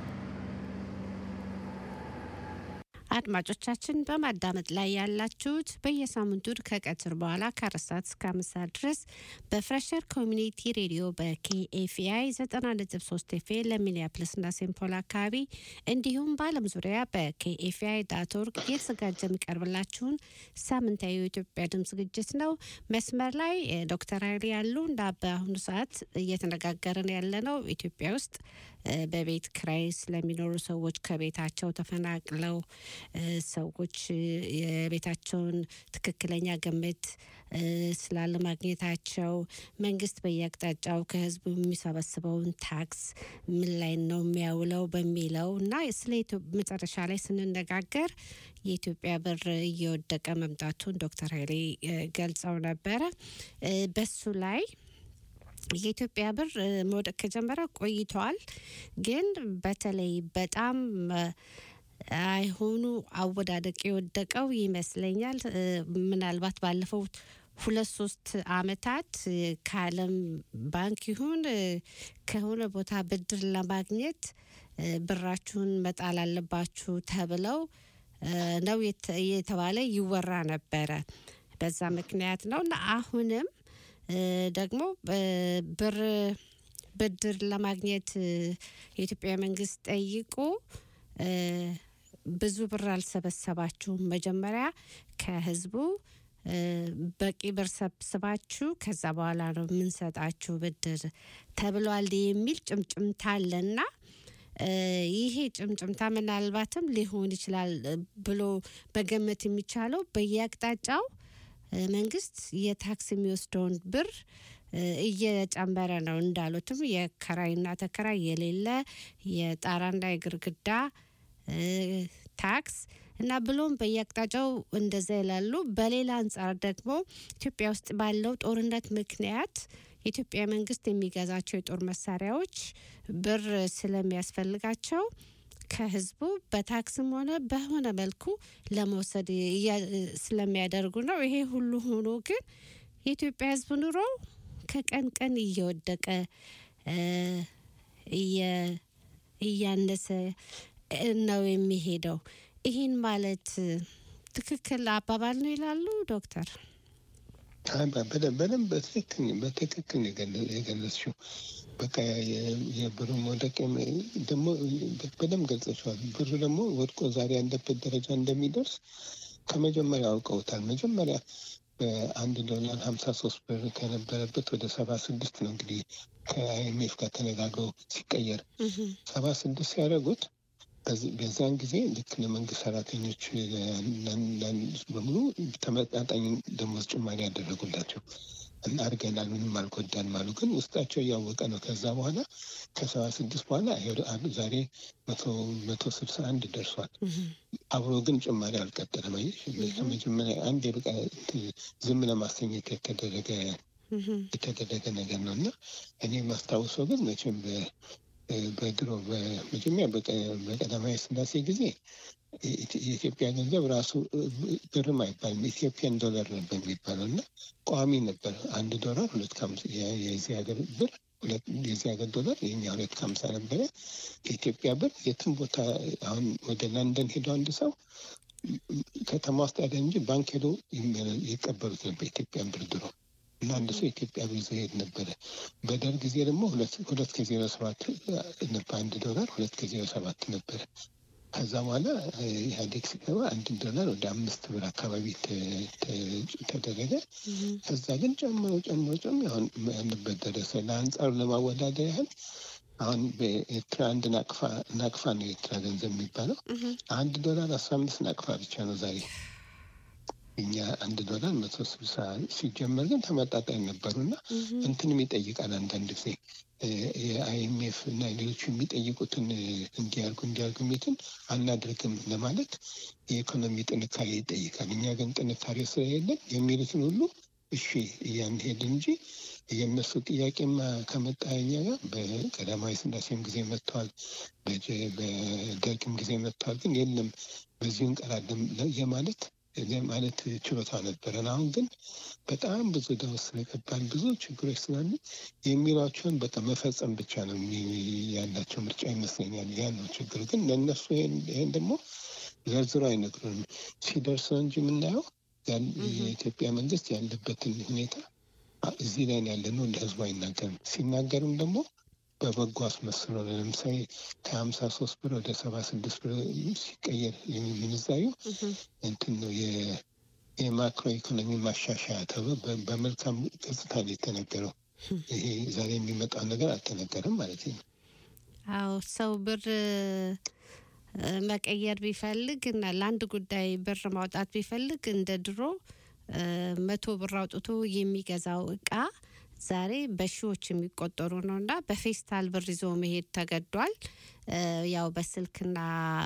አድማጮቻችን በማዳመጥ ላይ ያላችሁት በየሳምንቱ ከቀትር በኋላ ከአራት ሰዓት እስከ አምስት ሰዓት ድረስ በፍሬሸር ኮሚኒቲ ሬዲዮ በኬኤፍአይ ዘጠና ነጥብ ሶስት ኤፍ ለሚኒያፕልስና ሴምፖል አካባቢ እንዲሁም በዓለም ዙሪያ በኬኤፍአይ ዳት ኦርግ እየተዘጋጀ የሚቀርብላችሁን ሳምንታዊ የኢትዮጵያ ድምፅ ዝግጅት ነው። መስመር ላይ እ፣ ዶክተር ኃይሌ ያሉ እንደ በአሁኑ ሰዓት እየተነጋገርን ያለ ነው ኢትዮጵያ ውስጥ እ፣ በቤት ክራይ ስለሚኖሩ ሰዎች ከቤታቸው ተፈናቅለው እ፣ ሰዎች እ፣ የቤታቸውን ትክክለኛ ግምት እ፣ ስላለማግኘታቸው መንግስት በየአቅጣጫው ከህዝቡ የሚሰበስበውን ታክስ ምን ላይ ነው የሚያውለው በሚለው እና ስለ ኢትዮ- መጨረሻ ላይ ስንነጋገር የኢትዮጵያ ብር እየወደቀ መምጣቱን ዶክተር ኃይሌ እ፣ ገልጸው ነበረ እ፣ በሱ ላይ የኢትዮጵያ ብር እ፣ መውደቅ ከጀመረ ቆይተዋል። ግን በተለይ በጣም እ፣ አይሆኑ አወዳደቅ የወደቀው ይመስለኛል እ፣ ምናልባት ባለፈው ሁለት ሶስት አመታት እ፣ ከዓለም ባንክ ይሁን እ፣ ከሆነ ቦታ ብድር ለማግኘት እ፣ ብራችሁን መጣል አለባችሁ ተብለው እ፣ ነው የተ- የተባለ ይወራ ነበረ። በዛ ምክንያት ነው እና አሁንም እ፣ ደግሞ እ፣ ብር ብድር ለማግኘት እ፣ የኢትዮጵያ መንግስት ጠይቆ እ፣ ብዙ ብር አልሰበሰባችሁም፣ መጀመሪያ ከህዝቡ እ፣ በቂ ብር ሰብስባችሁ ከዛ በኋላ ነው የምንሰጣችሁ ብድር ተብሏል የሚል ጭምጭምታ አለና እ፣ ይሄ ጭምጭምታ ምናልባትም ሊሆን ይችላል እ፣ ብሎ መገመት የሚቻለው በየአቅጣጫው እ፣ መንግስት የታክስ የሚወስደውን ብር እ፣ እየጨመረ ነው። እንዳሉትም የከራይና ተከራይ የሌለ የጣራና የግርግዳ እ፣ ታክስ እና ብሎም በየአቅጣጫው እንደዛ ይላሉ። በሌላ አንጻር ደግሞ ኢትዮጵያ ውስጥ ባለው ጦርነት ምክንያት የኢትዮጵያ መንግስት የሚገዛቸው የጦር መሳሪያዎች ብር ስለሚያስፈልጋቸው ከህዝቡ በታክስም ሆነ በሆነ መልኩ ለመውሰድ እያ- ስለሚያደርጉ ነው። ይሄ ሁሉ ሆኖ ግን የኢትዮጵያ ህዝብ ኑሮ ከቀን ቀን እየወደቀ እ፣ እየ- እያነሰ ነው የሚሄደው። ይህን ማለት ትክክል አባባል ነው ይላሉ ዶክተር? አይ፣ በ- በደንብ በደንብ በትክክል በትክክል ነው የገለ- የገለጽሽው። በቃ የ- የብሩ መውደቅ የም- ደግሞ በደንብ ገልጸሽዋል። ብሩ ደግሞ ወድቆ ዛሬ ያለበት ደረጃ እንደሚደርስ ከመጀመሪያ አውቀውታል። መጀመሪያ በአንድ ዶላር ሀምሳ ሶስት ብር ከነበረበት ወደ ሰባ ስድስት ነው እንግዲህ ከአይኤምኤፍ ጋር ተነጋግረው ሲቀየር ሰባ ስድስት ሲያደርጉት በዚ- በዚያን ጊዜ ልክ ለመንግስት ሰራተኞች ለአንዳንድ በሙሉ ተመጣጣኝ ደሞዝ ጭማሪ ያደረጉላቸው እና አድርገናል፣ ምንም አልጎዳንም አሉ። ግን ውስጣቸው እያወቀ ነው። ከዛ በኋላ ከሰባ ስድስት በኋላ ይኸው አ- ዛሬ መቶ መቶ ስልሳ አንድ ደርሷል። አብሮ ግን ጭማሪ አልቀጠለም። አየሽ፣ ከመጀመሪያ አንድ የበቃ ዝም ለማሰኘት የተደረገ የተደረገ ነገር ነው እና እኔ የማስታውሰው ግን መቼም በ- በድሮ በመጀመሪያ በቀ- በቀዳማዊ ስላሴ ጊዜ የኢትዮ- የኢትዮጵያ ገንዘብ ራሱ ብርም አይባልም ኢትዮጵያን ዶላር ነበር የሚባለው እና ቋሚ ነበር። አንድ ዶላር ሁለት ከሀምሳ የ- የዚህ ሀገር ብር ሁለት- የዚህ ሀገር ዶላር የኛ ሁለት ከሀምሳ ነበረ። የኢትዮጵያ ብር የትም ቦታ አሁን ወደ ለንደን ሄዶ አንድ ሰው ከተማ ውስጥ ያለ እንጂ ባንክ ሄዶ ይመ- ይቀበሉት ነበር ኢትዮጵያን ብር ድሮ እና አንድ ሰው ኢትዮጵያ ብር ይዞ ሄድ ነበረ። በደርግ ጊዜ ደግሞ ሁለት ሁለት ከዜሮ ሰባት ነበር አንድ ዶላር ሁለት ከዜሮ ሰባት ነበረ። ከዛ በኋላ እ፣ ኢህአዴግ ሲገባ አንድ ዶላር ወደ አምስት ብር አካባቢ ተ- ተ- ተደረገ። ከዛ ግን ጨምሮ ጨምሮ ጨምሮ አሁን ያለበት ደረሰ። ለአንጻሩ ለማወዳደር ያህል አሁን በኤርትራ አንድ ናቅፋ ናቅፋ ነው የኤርትራ ገንዘብ የሚባለው አንድ ዶላር አስራ አምስት ናቅፋ ብቻ ነው ዛሬ። እኛ አንድ ዶላር መቶ ስልሳ ሲጀመር ግን ተመጣጣኝ ነበሩ እና እንትንም ይጠይቃል አንዳንድ ጊዜ እ፣ የአይኤምኤፍ እና ሌሎቹ የሚጠይቁትን እ፣ እንዲያርጉ እንዲያርጉ የሚትን አናደርግም ለማለት የኢኮኖሚ ጥንካሬ ይጠይቃል። እኛ ግን ጥንካሬ ስለሌለን የሚሉትን ሁሉ እሺ እያንሄድ እንጂ የእነሱ ጥያቄማ ከመጣ እኛ ጋር በቀዳማዊ ስላሴም ጊዜ መጥተዋል፣ በጀ- በደርግም ጊዜ መጥተዋል። ግን የለም በዚሁ እንቀራለን ለ- የማለት የማለት ችሎታ ነበረን። አሁን ግን በጣም ብዙ ደውስ ስለገባን ብዙ ችግሮች ስላሉ የሚሏቸውን በቃ መፈጸም ብቻ ነው የሚ- ያላቸው ምርጫ ይመስለኛል። ያ ነው ችግሩ። ግን ለእነሱ ይሄን ይሄን ደግሞ ዘርዝሮ አይነግሩንም። ሲደርስ ነው እንጂ የምናየው ያን- የኢትዮጵያ መንግስት ያለበትን ሁኔታ አ- እዚህ ላይ ነው ያለ ነው ለህዝቡ አይናገርም። ሲናገርም ደግሞ በበጎ አስመስሎ ነው። ለምሳሌ ከሀምሳ ሶስት ብር ወደ ሰባ ስድስት ብር ሲቀየር ምንዛሪው እንትን ነው የ- የማክሮ ኢኮኖሚ ማሻሻያ ተብሎ በ- በመልካም ገጽታ ነው የተነገረው። ይሄ ዛሬ የሚመጣው ነገር አልተነገረም ማለት ነው። አዎ ሰው ብር እ፣ መቀየር ቢፈልግ እና ለአንድ ጉዳይ ብር ማውጣት ቢፈልግ እንደ ድሮ እ፣ መቶ ብር አውጥቶ የሚገዛው እቃ ዛሬ በሺዎች የሚቆጠሩ ነው እና በፌስታል ብር ይዞ መሄድ ተገዷል። እ፣ ያው በስልክና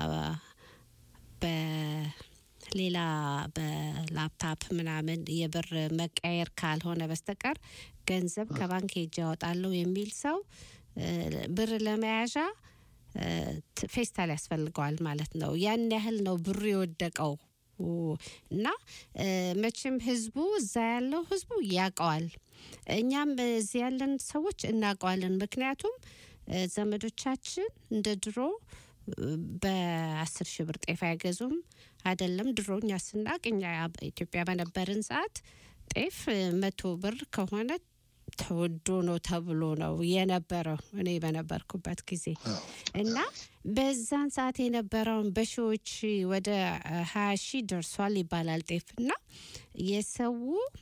በሌላ በላፕታፕ ምናምን የብር መቀየር ካልሆነ በስተቀር ገንዘብ ከባንክ ሄጄ ያወጣለሁ የሚል ሰው እ፣ ብር ለመያዣ እ፣ ት- ፌስታል ያስፈልገዋል ማለት ነው። ያን ያህል ነው ብሩ የወደቀው እና እ፣ መቼም ህዝቡ እዛ ያለው ህዝቡ ያውቀዋል። እኛም እዚህ ያለን ሰዎች እናውቀዋለን። ምክንያቱም እ፣ ዘመዶቻችን እንደ ድሮ እ፣ በአስር ሺህ ብር ጤፍ አይገዙም። አይደለም ድሮ እኛ ስናቅ እኛ ኢትዮጵያ በነበርን ሰዓት ጤፍ እ፣ መቶ ብር ከሆነ ተወዶ ነው ተብሎ ነው የነበረው እኔ በነበርኩበት ጊዜ እና በዛን ሰዓት የነበረውን በሺዎች ወደ ሀያ ሺህ ደርሷል ይባላል ጤፍ እና የሰው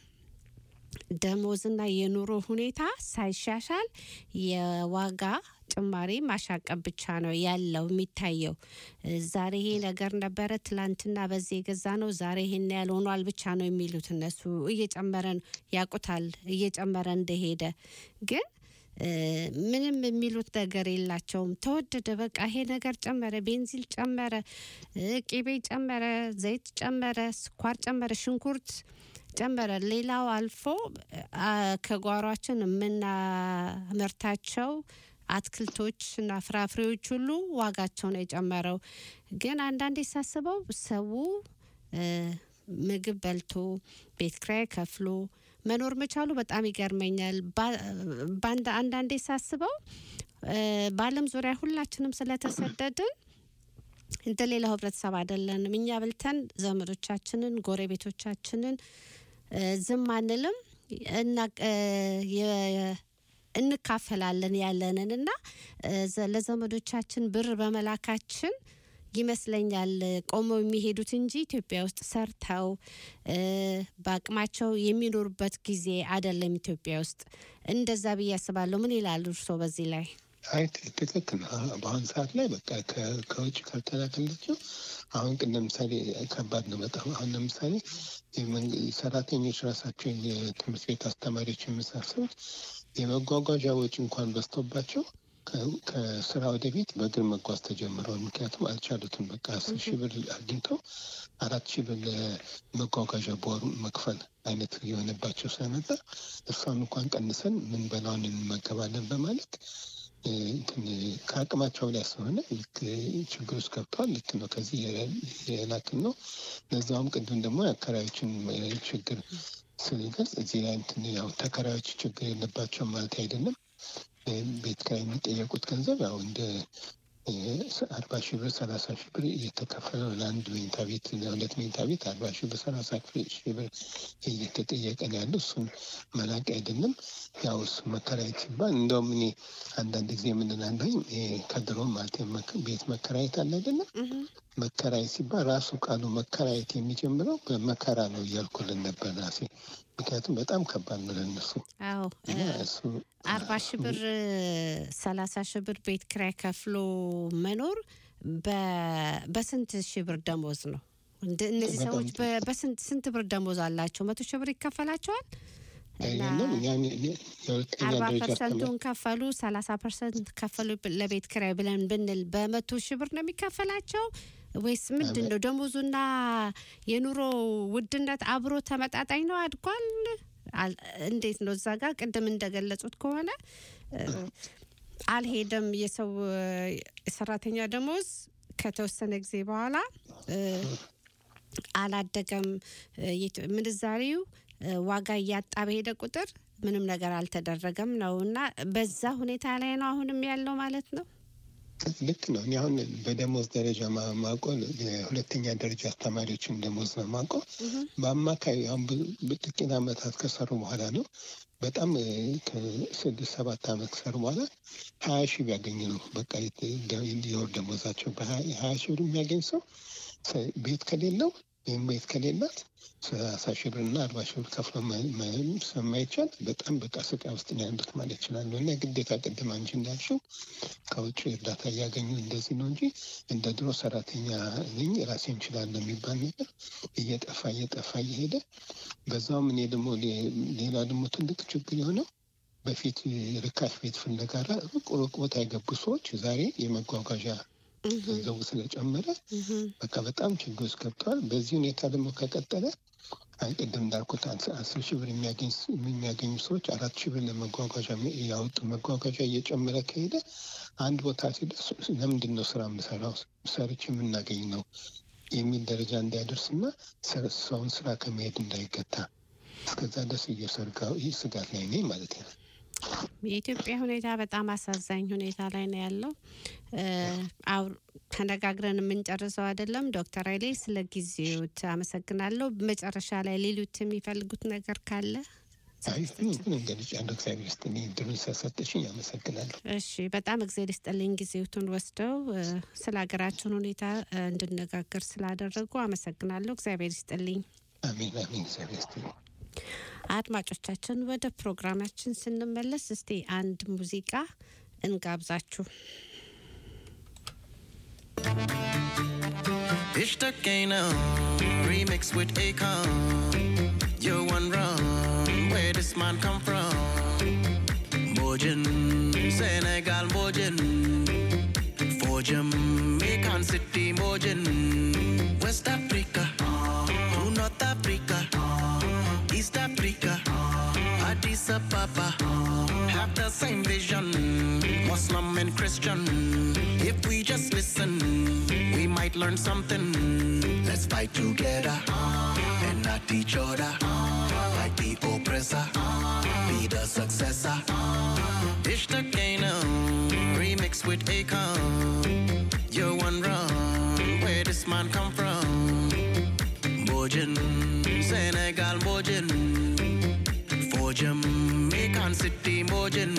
ደሞዝና የኑሮ ሁኔታ ሳይሻሻል የዋጋ ጭማሪ ማሻቀብ ብቻ ነው ያለው የሚታየው። ዛሬ ይሄ ነገር ነበረ፣ ትላንትና በዚህ የገዛ ነው፣ ዛሬ ይሄን ያህል ሆኗል ብቻ ነው የሚሉት እነሱ። እየጨመረ ነው ያውቁታል፣ እየጨመረ እንደሄደ ግን እ፣ ምንም የሚሉት ነገር የላቸውም። ተወደደ፣ በቃ ይሄ ነገር ጨመረ፣ ቤንዚል ጨመረ፣ እ፣ ቅቤ ጨመረ፣ ዘይት ጨመረ፣ ስኳር ጨመረ፣ ሽንኩርት ጨመረ። ሌላው አልፎ አ፣ ከጓሯችን የምናመርታቸው አትክልቶች እና ፍራፍሬዎች ሁሉ ዋጋቸው ነው የጨመረው። ግን አንዳንዴ ሳስበው ሰው እ፣ ምግብ በልቶ ቤት ኪራይ ከፍሎ መኖር መቻሉ በጣም ይገርመኛል። ባ- በአንድ- አንዳንዴ ሳስበው እ፣ በዓለም ዙሪያ ሁላችንም ስለተሰደድን እንደ ሌላው ህብረተሰብ አይደለንም። እኛ በልተን ዘመዶቻችንን፣ ጎረቤቶቻችንን እ፣ ዝም አንልም እና እ፣ የ- እንካፈላለን ያለንን እና እ፣ ዘ- ለዘመዶቻችን ብር በመላካችን ይመስለኛል ቆመው የሚሄዱት እንጂ ኢትዮጵያ ውስጥ ሰርተው እ፣ በአቅማቸው የሚኖሩበት ጊዜ አይደለም። ኢትዮጵያ ውስጥ እንደዛ ብዬ አስባለሁ። ምን ይላሉ እርስዎ በዚህ ላይ? አይ ት- ትክክል ነው። አሁን በአሁን ሰዓት ላይ በቃ ከ- ከውጭ ካልተላከላቸው አሁን ግን ለምሳሌ ከባድ ነው በጣም አሁን ለምሳሌ የመንግ- ሰራተኞች ራሳቸው የትምህርት ቤት አስተማሪዎች የመሳሰሉት የመጓጓዣ ወጪ እንኳን በዝቶባቸው ከ- ከስራ ወደ ቤት በእግር መጓዝ ተጀምረዋል። ምክንያቱም አልቻሉትም። በቃ አስር ሺህ ብር አግኝተው አራት ሺህ ብር ለመጓጓዣ በወሩ መክፈል አይነት የሆነባቸው ስለመጣ እሷን እንኳን ቀንሰን ምን በላውን እንመገባለን በማለት እ፣ እንትን ከአቅማቸው ላይ ስለሆነ ልክ ችግር ውስጥ ገብተዋል። ልክ ነው። ከዚህ የላክን ነው። ለዛውም ቅድም ደግሞ የአከራዮችን እ፣ ችግር ስንገልጽ እዚህ ላይ እንትን ያው ተከራዮች ችግር የለባቸውም ማለት አይደለም። እ፣ ቤት ኪራይ የሚጠየቁት ገንዘብ ያው እንደ እ፣ አርባ ሺህ ብር ሰላሳ ሺህ ብር እየተከፈለ ነው። ለአንድ መኝታ ቤት ለሁለት መኝታ ቤት አርባ ሺህ ብር ሰላሳ ሺህ ብር እየተጠየቀ ነው ያለው። እሱን መላቅ አይደለም። ያው እሱ መከራየት ሲባል እንደውም እኔ አንዳንድ ጊዜ የምንላለኝ ከድሮ ማለት የመክ- ቤት መከራየት አለ አይደለም። መከራየት ሲባል ራሱ ቃሉ መከራየት የሚጀምረው በመከራ ነው እያልኩልን ነበር ራሴ። ምክንያቱም በጣም ከባድ ነው ለእነሱ አዎ እና እ፣ እሱ አርባ ሺህ ብር ሰላሳ ሺህ ብር ቤት ኪራይ ከፍሎ መኖር በ- በስንት ሺህ ብር ደሞዝ ነው? እንደ- እነዚህ በጣም ሰዎች በ- በስንት ስንት ብር ደሞዝ አላቸው? መቶ ሺህ ብር ይከፈላቸዋል። እና አይደለም ያን የሁለተኛ አርባ ደረጃ አስተማሪ ፐርሰንቱን ከፈሉ ሰላሳ ፐርሰንት ከፈሉ ብ- ለቤት ኪራይ ብለን ብንል በመቶ ሺህ ብር ነው የሚከፈላቸው ወይስ ምንድን ነው? ደሞዙና የኑሮ ውድነት አብሮ ተመጣጣኝ ነው? አድጓል? አል- እንዴት ነው? እዛ ጋር ቅድም እንደገለጹት ከሆነ እ፣ አልሄደም የሰው እ፣ የሰራተኛ ደሞዝ ከተወሰነ ጊዜ በኋላ እ፣ አላደገም። እ፣ የት- ምንዛሪው እ፣ ዋጋ እያጣ በሄደ ቁጥር ምንም ነገር አልተደረገም ነው እና በዛ ሁኔታ ላይ ነው አሁንም ያለው ማለት ነው። ልክ ነው። እኔ አሁን በደሞዝ ደረጃ ማ- ማውቀው የሁለተኛ ደረጃ አስተማሪዎችን ደሞዝ ነው ማውቀው። በአማካይ አሁን ብዙ- ጥቂት ዓመታት ከሰሩ በኋላ ነው በጣም እ፣ ከስድስት ሰባት ዓመት ከሰሩ በኋላ ሀያ ሺህ ቢያገኝ ነው በቃ የት- የወር ደሞዛቸው በሀያ ሀያ ሺህ ብር የሚያገኝ ሰው ሰ- ቤት ከሌለው ወይም ቤት ከሌላት ሰላሳ ሺህ ብር እና አርባ ሺህ ብር ከፍሎ መ- መ- ስለማይቻል በጣም በቃ ስቃይ ውስጥ ነው ያሉት ማለት ይችላሉ። እና ግዴታ ቅድም አንቺ እንዳልሽው ከውጭ እርዳታ እያገኙ እንደዚህ ነው እንጂ እንደ ድሮ ሰራተኛ ነኝ ራሴ እንችላለሁ የሚባል ነገር እየጠፋ እየጠፋ እየሄደ በዛውም እኔ ደግሞ ሌ- ሌላ ደግሞ ትልቅ ችግር የሆነው በፊት ርካሽ ቤት ፍለጋ ሩቅ ሩቅ ቦታ የገቡ ሰዎች ዛሬ የመጓጓዣ ገንዘቡ ስለጨመረ በቃ በጣም ችግር ውስጥ ገብተዋል። በዚህ ሁኔታ ደግሞ ከቀጠለ አይ ቅድም እንዳልኩት አስ- አስር ሺህ ብር የሚያገኝ ስ- የሚያገኙ ሰዎች አራት ሺህ ብር ለመጓጓዣ የሚ- ያወጡ መጓጓዣ እየጨመረ ከሄደ አንድ ቦታ ሲደርስ ለምንድን ነው ስራ የምሰራው ሰርች የምናገኝ ነው የሚል ደረጃ እንዳይደርስና ሰ- ሰውን ስራ ከመሄድ እንዳይገታ እስከዛ ድረስ እየሰርጋ ይህ ስጋት ላይ ነኝ ማለት ነው። የኢትዮጵያ ሁኔታ በጣም አሳዛኝ ሁኔታ ላይ ነው ያለው። እ፣ አው- ተነጋግረን የምንጨርሰው አይደለም። ዶክተር ኃይሌ ስለ ጊዜዎት አመሰግናለሁ። መጨረሻ ላይ ሌሎት የሚፈልጉት ነገር ካለ አይ ምንም ገልጫለሁ። እግዚአብሔር ይስጥልኝ እድሉን ስለሰጠሽኝ አመሰግናለሁ። እሺ፣ በጣም እግዜር ይስጥልኝ ጊዜዎቱን ወስደው እ፣ ስለ ሀገራችን ሁኔታ እ፣ እንድነጋገር ስላደረጉ አመሰግናለሁ። እግዚአብሔር ይስጥልኝ። አሜን አሜን። እግዚአብሔር ይስጥልኝ። አድማጮቻችን ወደ ፕሮግራማችን ስንመለስ እስቲ አንድ ሙዚቃ እንጋብዛችሁ። Ishtakena, remix with Akon. You one wrong, where this man come from? Bojin, Senegal Bojin. For Jamaican City Bojin. West Africa, to North Africa, East Africa, Addis except Papa have the same vision, Muslim and Christian. If we just listen, we might learn something. Let's fight together and not each other. Fight the oppressor, be the successor. Dish the Kano, remix with Akon. You're one run, where this man come from? Bojin, Senegal Bojin. For Jamaican City Bojin.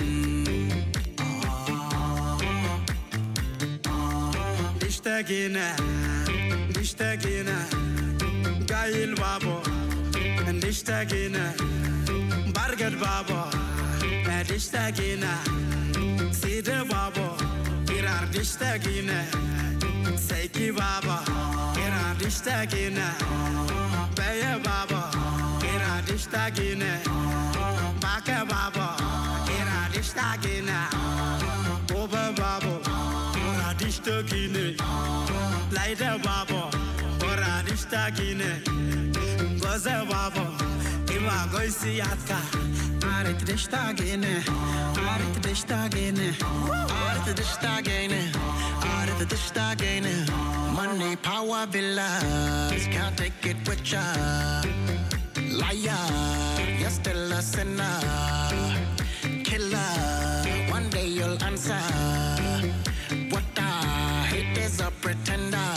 اشتقينا اشتقينا قايل بابا اشتقينا برقد بابا اشتقينا سيد بابا إيران اشتقينا سيكي بابا إيران اشتقينا بيا بابا إيران اشتقينا باكا بابا إيران اشتقينا Oba babo, ora dishto kine. Laida babo, ora dishta kine. Goze babo, ima goisi yatka. Arit dishta gene, arit dishta gene, arit dishta gene, arit dishta gene. Money, power, villas, can't take it with ya. Liar, you're still a sinner. Killer, one day you'll answer. What I hate is a pretender.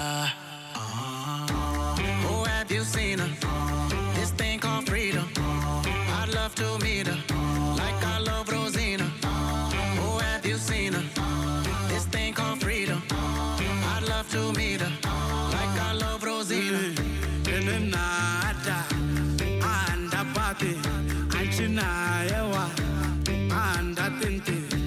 Oh, have you seen her? This thing called freedom. I'd love to meet her, like I love Rosina. Oh, have you seen her? This thing called freedom. I'd love to meet her, like I love Rosina. እንና አዳ አንድ አባቴ አንቺና የዋ አንድ አጥንቴ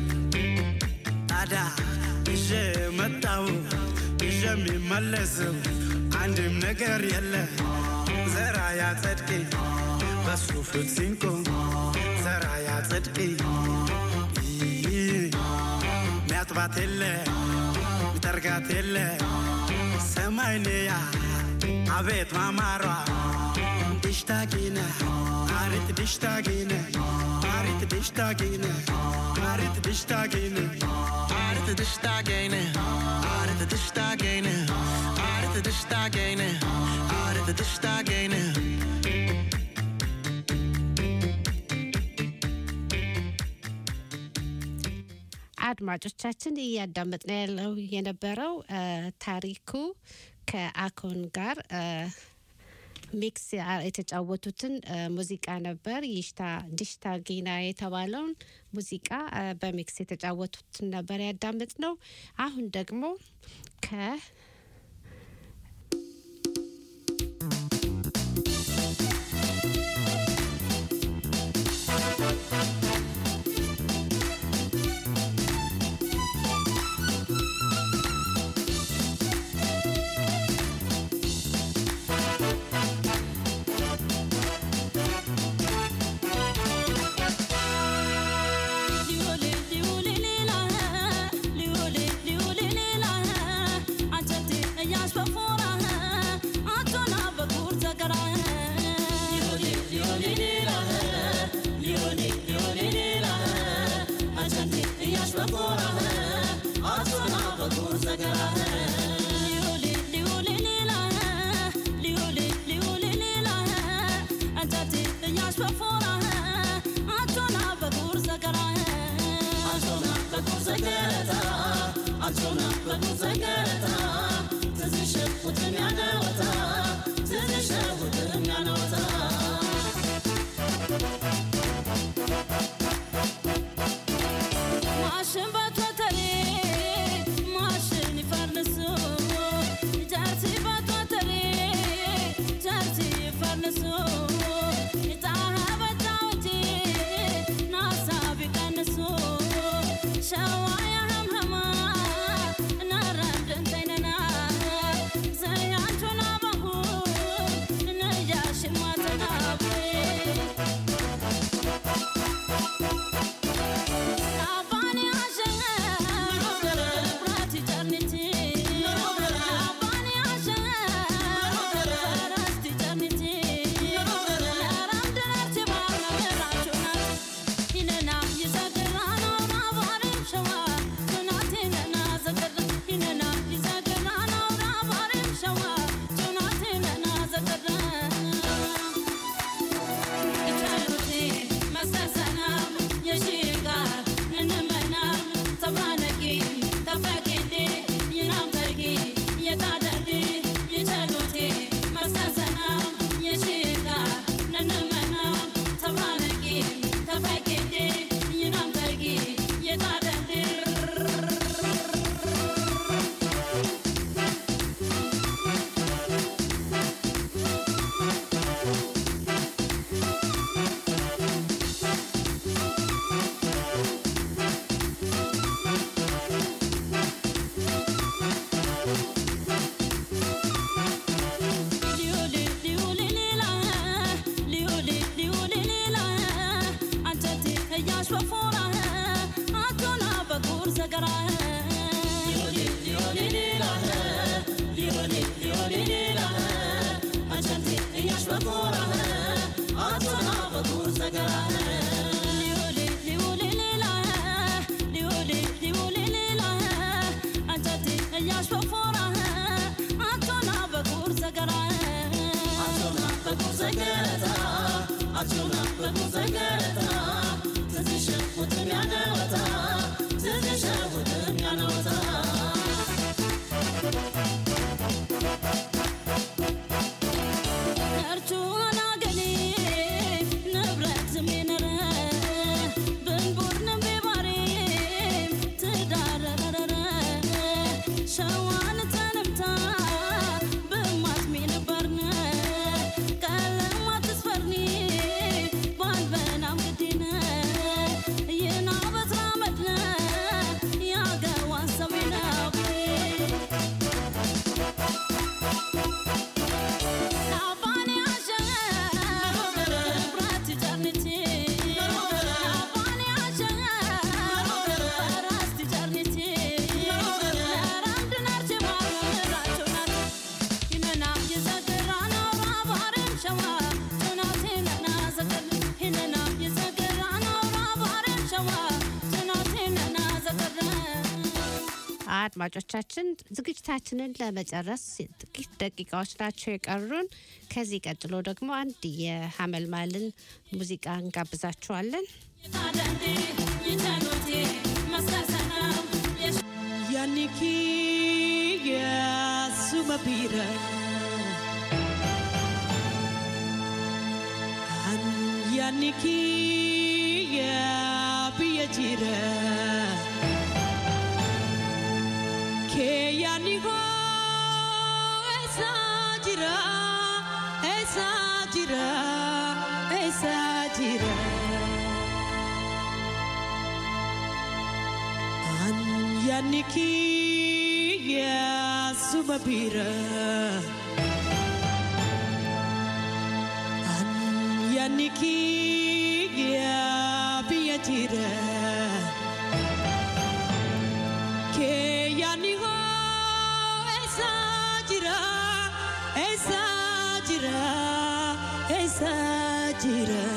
ታዲያ ይዤ መጣሁ ይዤ የሚመለሰው አንድም ነገር የለ ዘራ ያጸድቅ በሱ ፊት ሲንቆም ዘራ ያጸድቅ ሚያጥባት የለ ሚጠርጋት የለ ሰማይንያ አቤት ማማሯ ድሽታጊነ አሪት ድሽታጊነ አሪት ድሽታጊነ አሪት ድሽታጊነ Arit dishta gene, arit dishta gene, arit dishta gene, arit dishta gene. አድማጮቻችን እያዳመጥን ያለው የነበረው እ፣ ታሪኩ ከአኮን ጋር እ፣ ሚክስ ያ- የተጫወቱትን እ፣ ሙዚቃ ነበር። ይሽታ ዲሽታ ጊና የተባለውን ሙዚቃ እ፣ በሚክስ የተጫወቱትን ነበር ያዳምጥ ነው። አሁን ደግሞ ከ ሊውል ሊውል ሌላ ሊውል ሊውል ሌላ አንተ ሸዋን ተነምታ ብማትሚ ነበርነ ቀለማ ትስፈርኒ ባልበናም ግዲነ ይና በትራ መድነ ያገዋን ሰሜናዊ አባኔ አሸ ብራት ጨርንቲ አባኔ አሸ ራስቲ ጨርንቲ ለራንድ ናርቼ ማራቸው ናት ሂነና የዘገራ ናውራ ባሬም ሸዋ ጭናቴ ነና ዘገር ሂነና የዘገራ ናውራ ባሬም ሸዋ ጭናቴ ነና ዘገር አድማጮቻችን ዝግጅታችንን ለመጨረስ ጥቂት ደቂቃዎች ናቸው የቀሩን። ከዚህ ቀጥሎ ደግሞ አንድ የሀመልማልን ሙዚቃ እንጋብዛችኋለን። Yaniki Yasumapira An Yaniki Yapiyajira Ke Yaniko Esajira Esajira Esajira An Yaniki Yasumapira An Yaniki Yapiyajira Ke Yaniko Esajira Esajira Esajira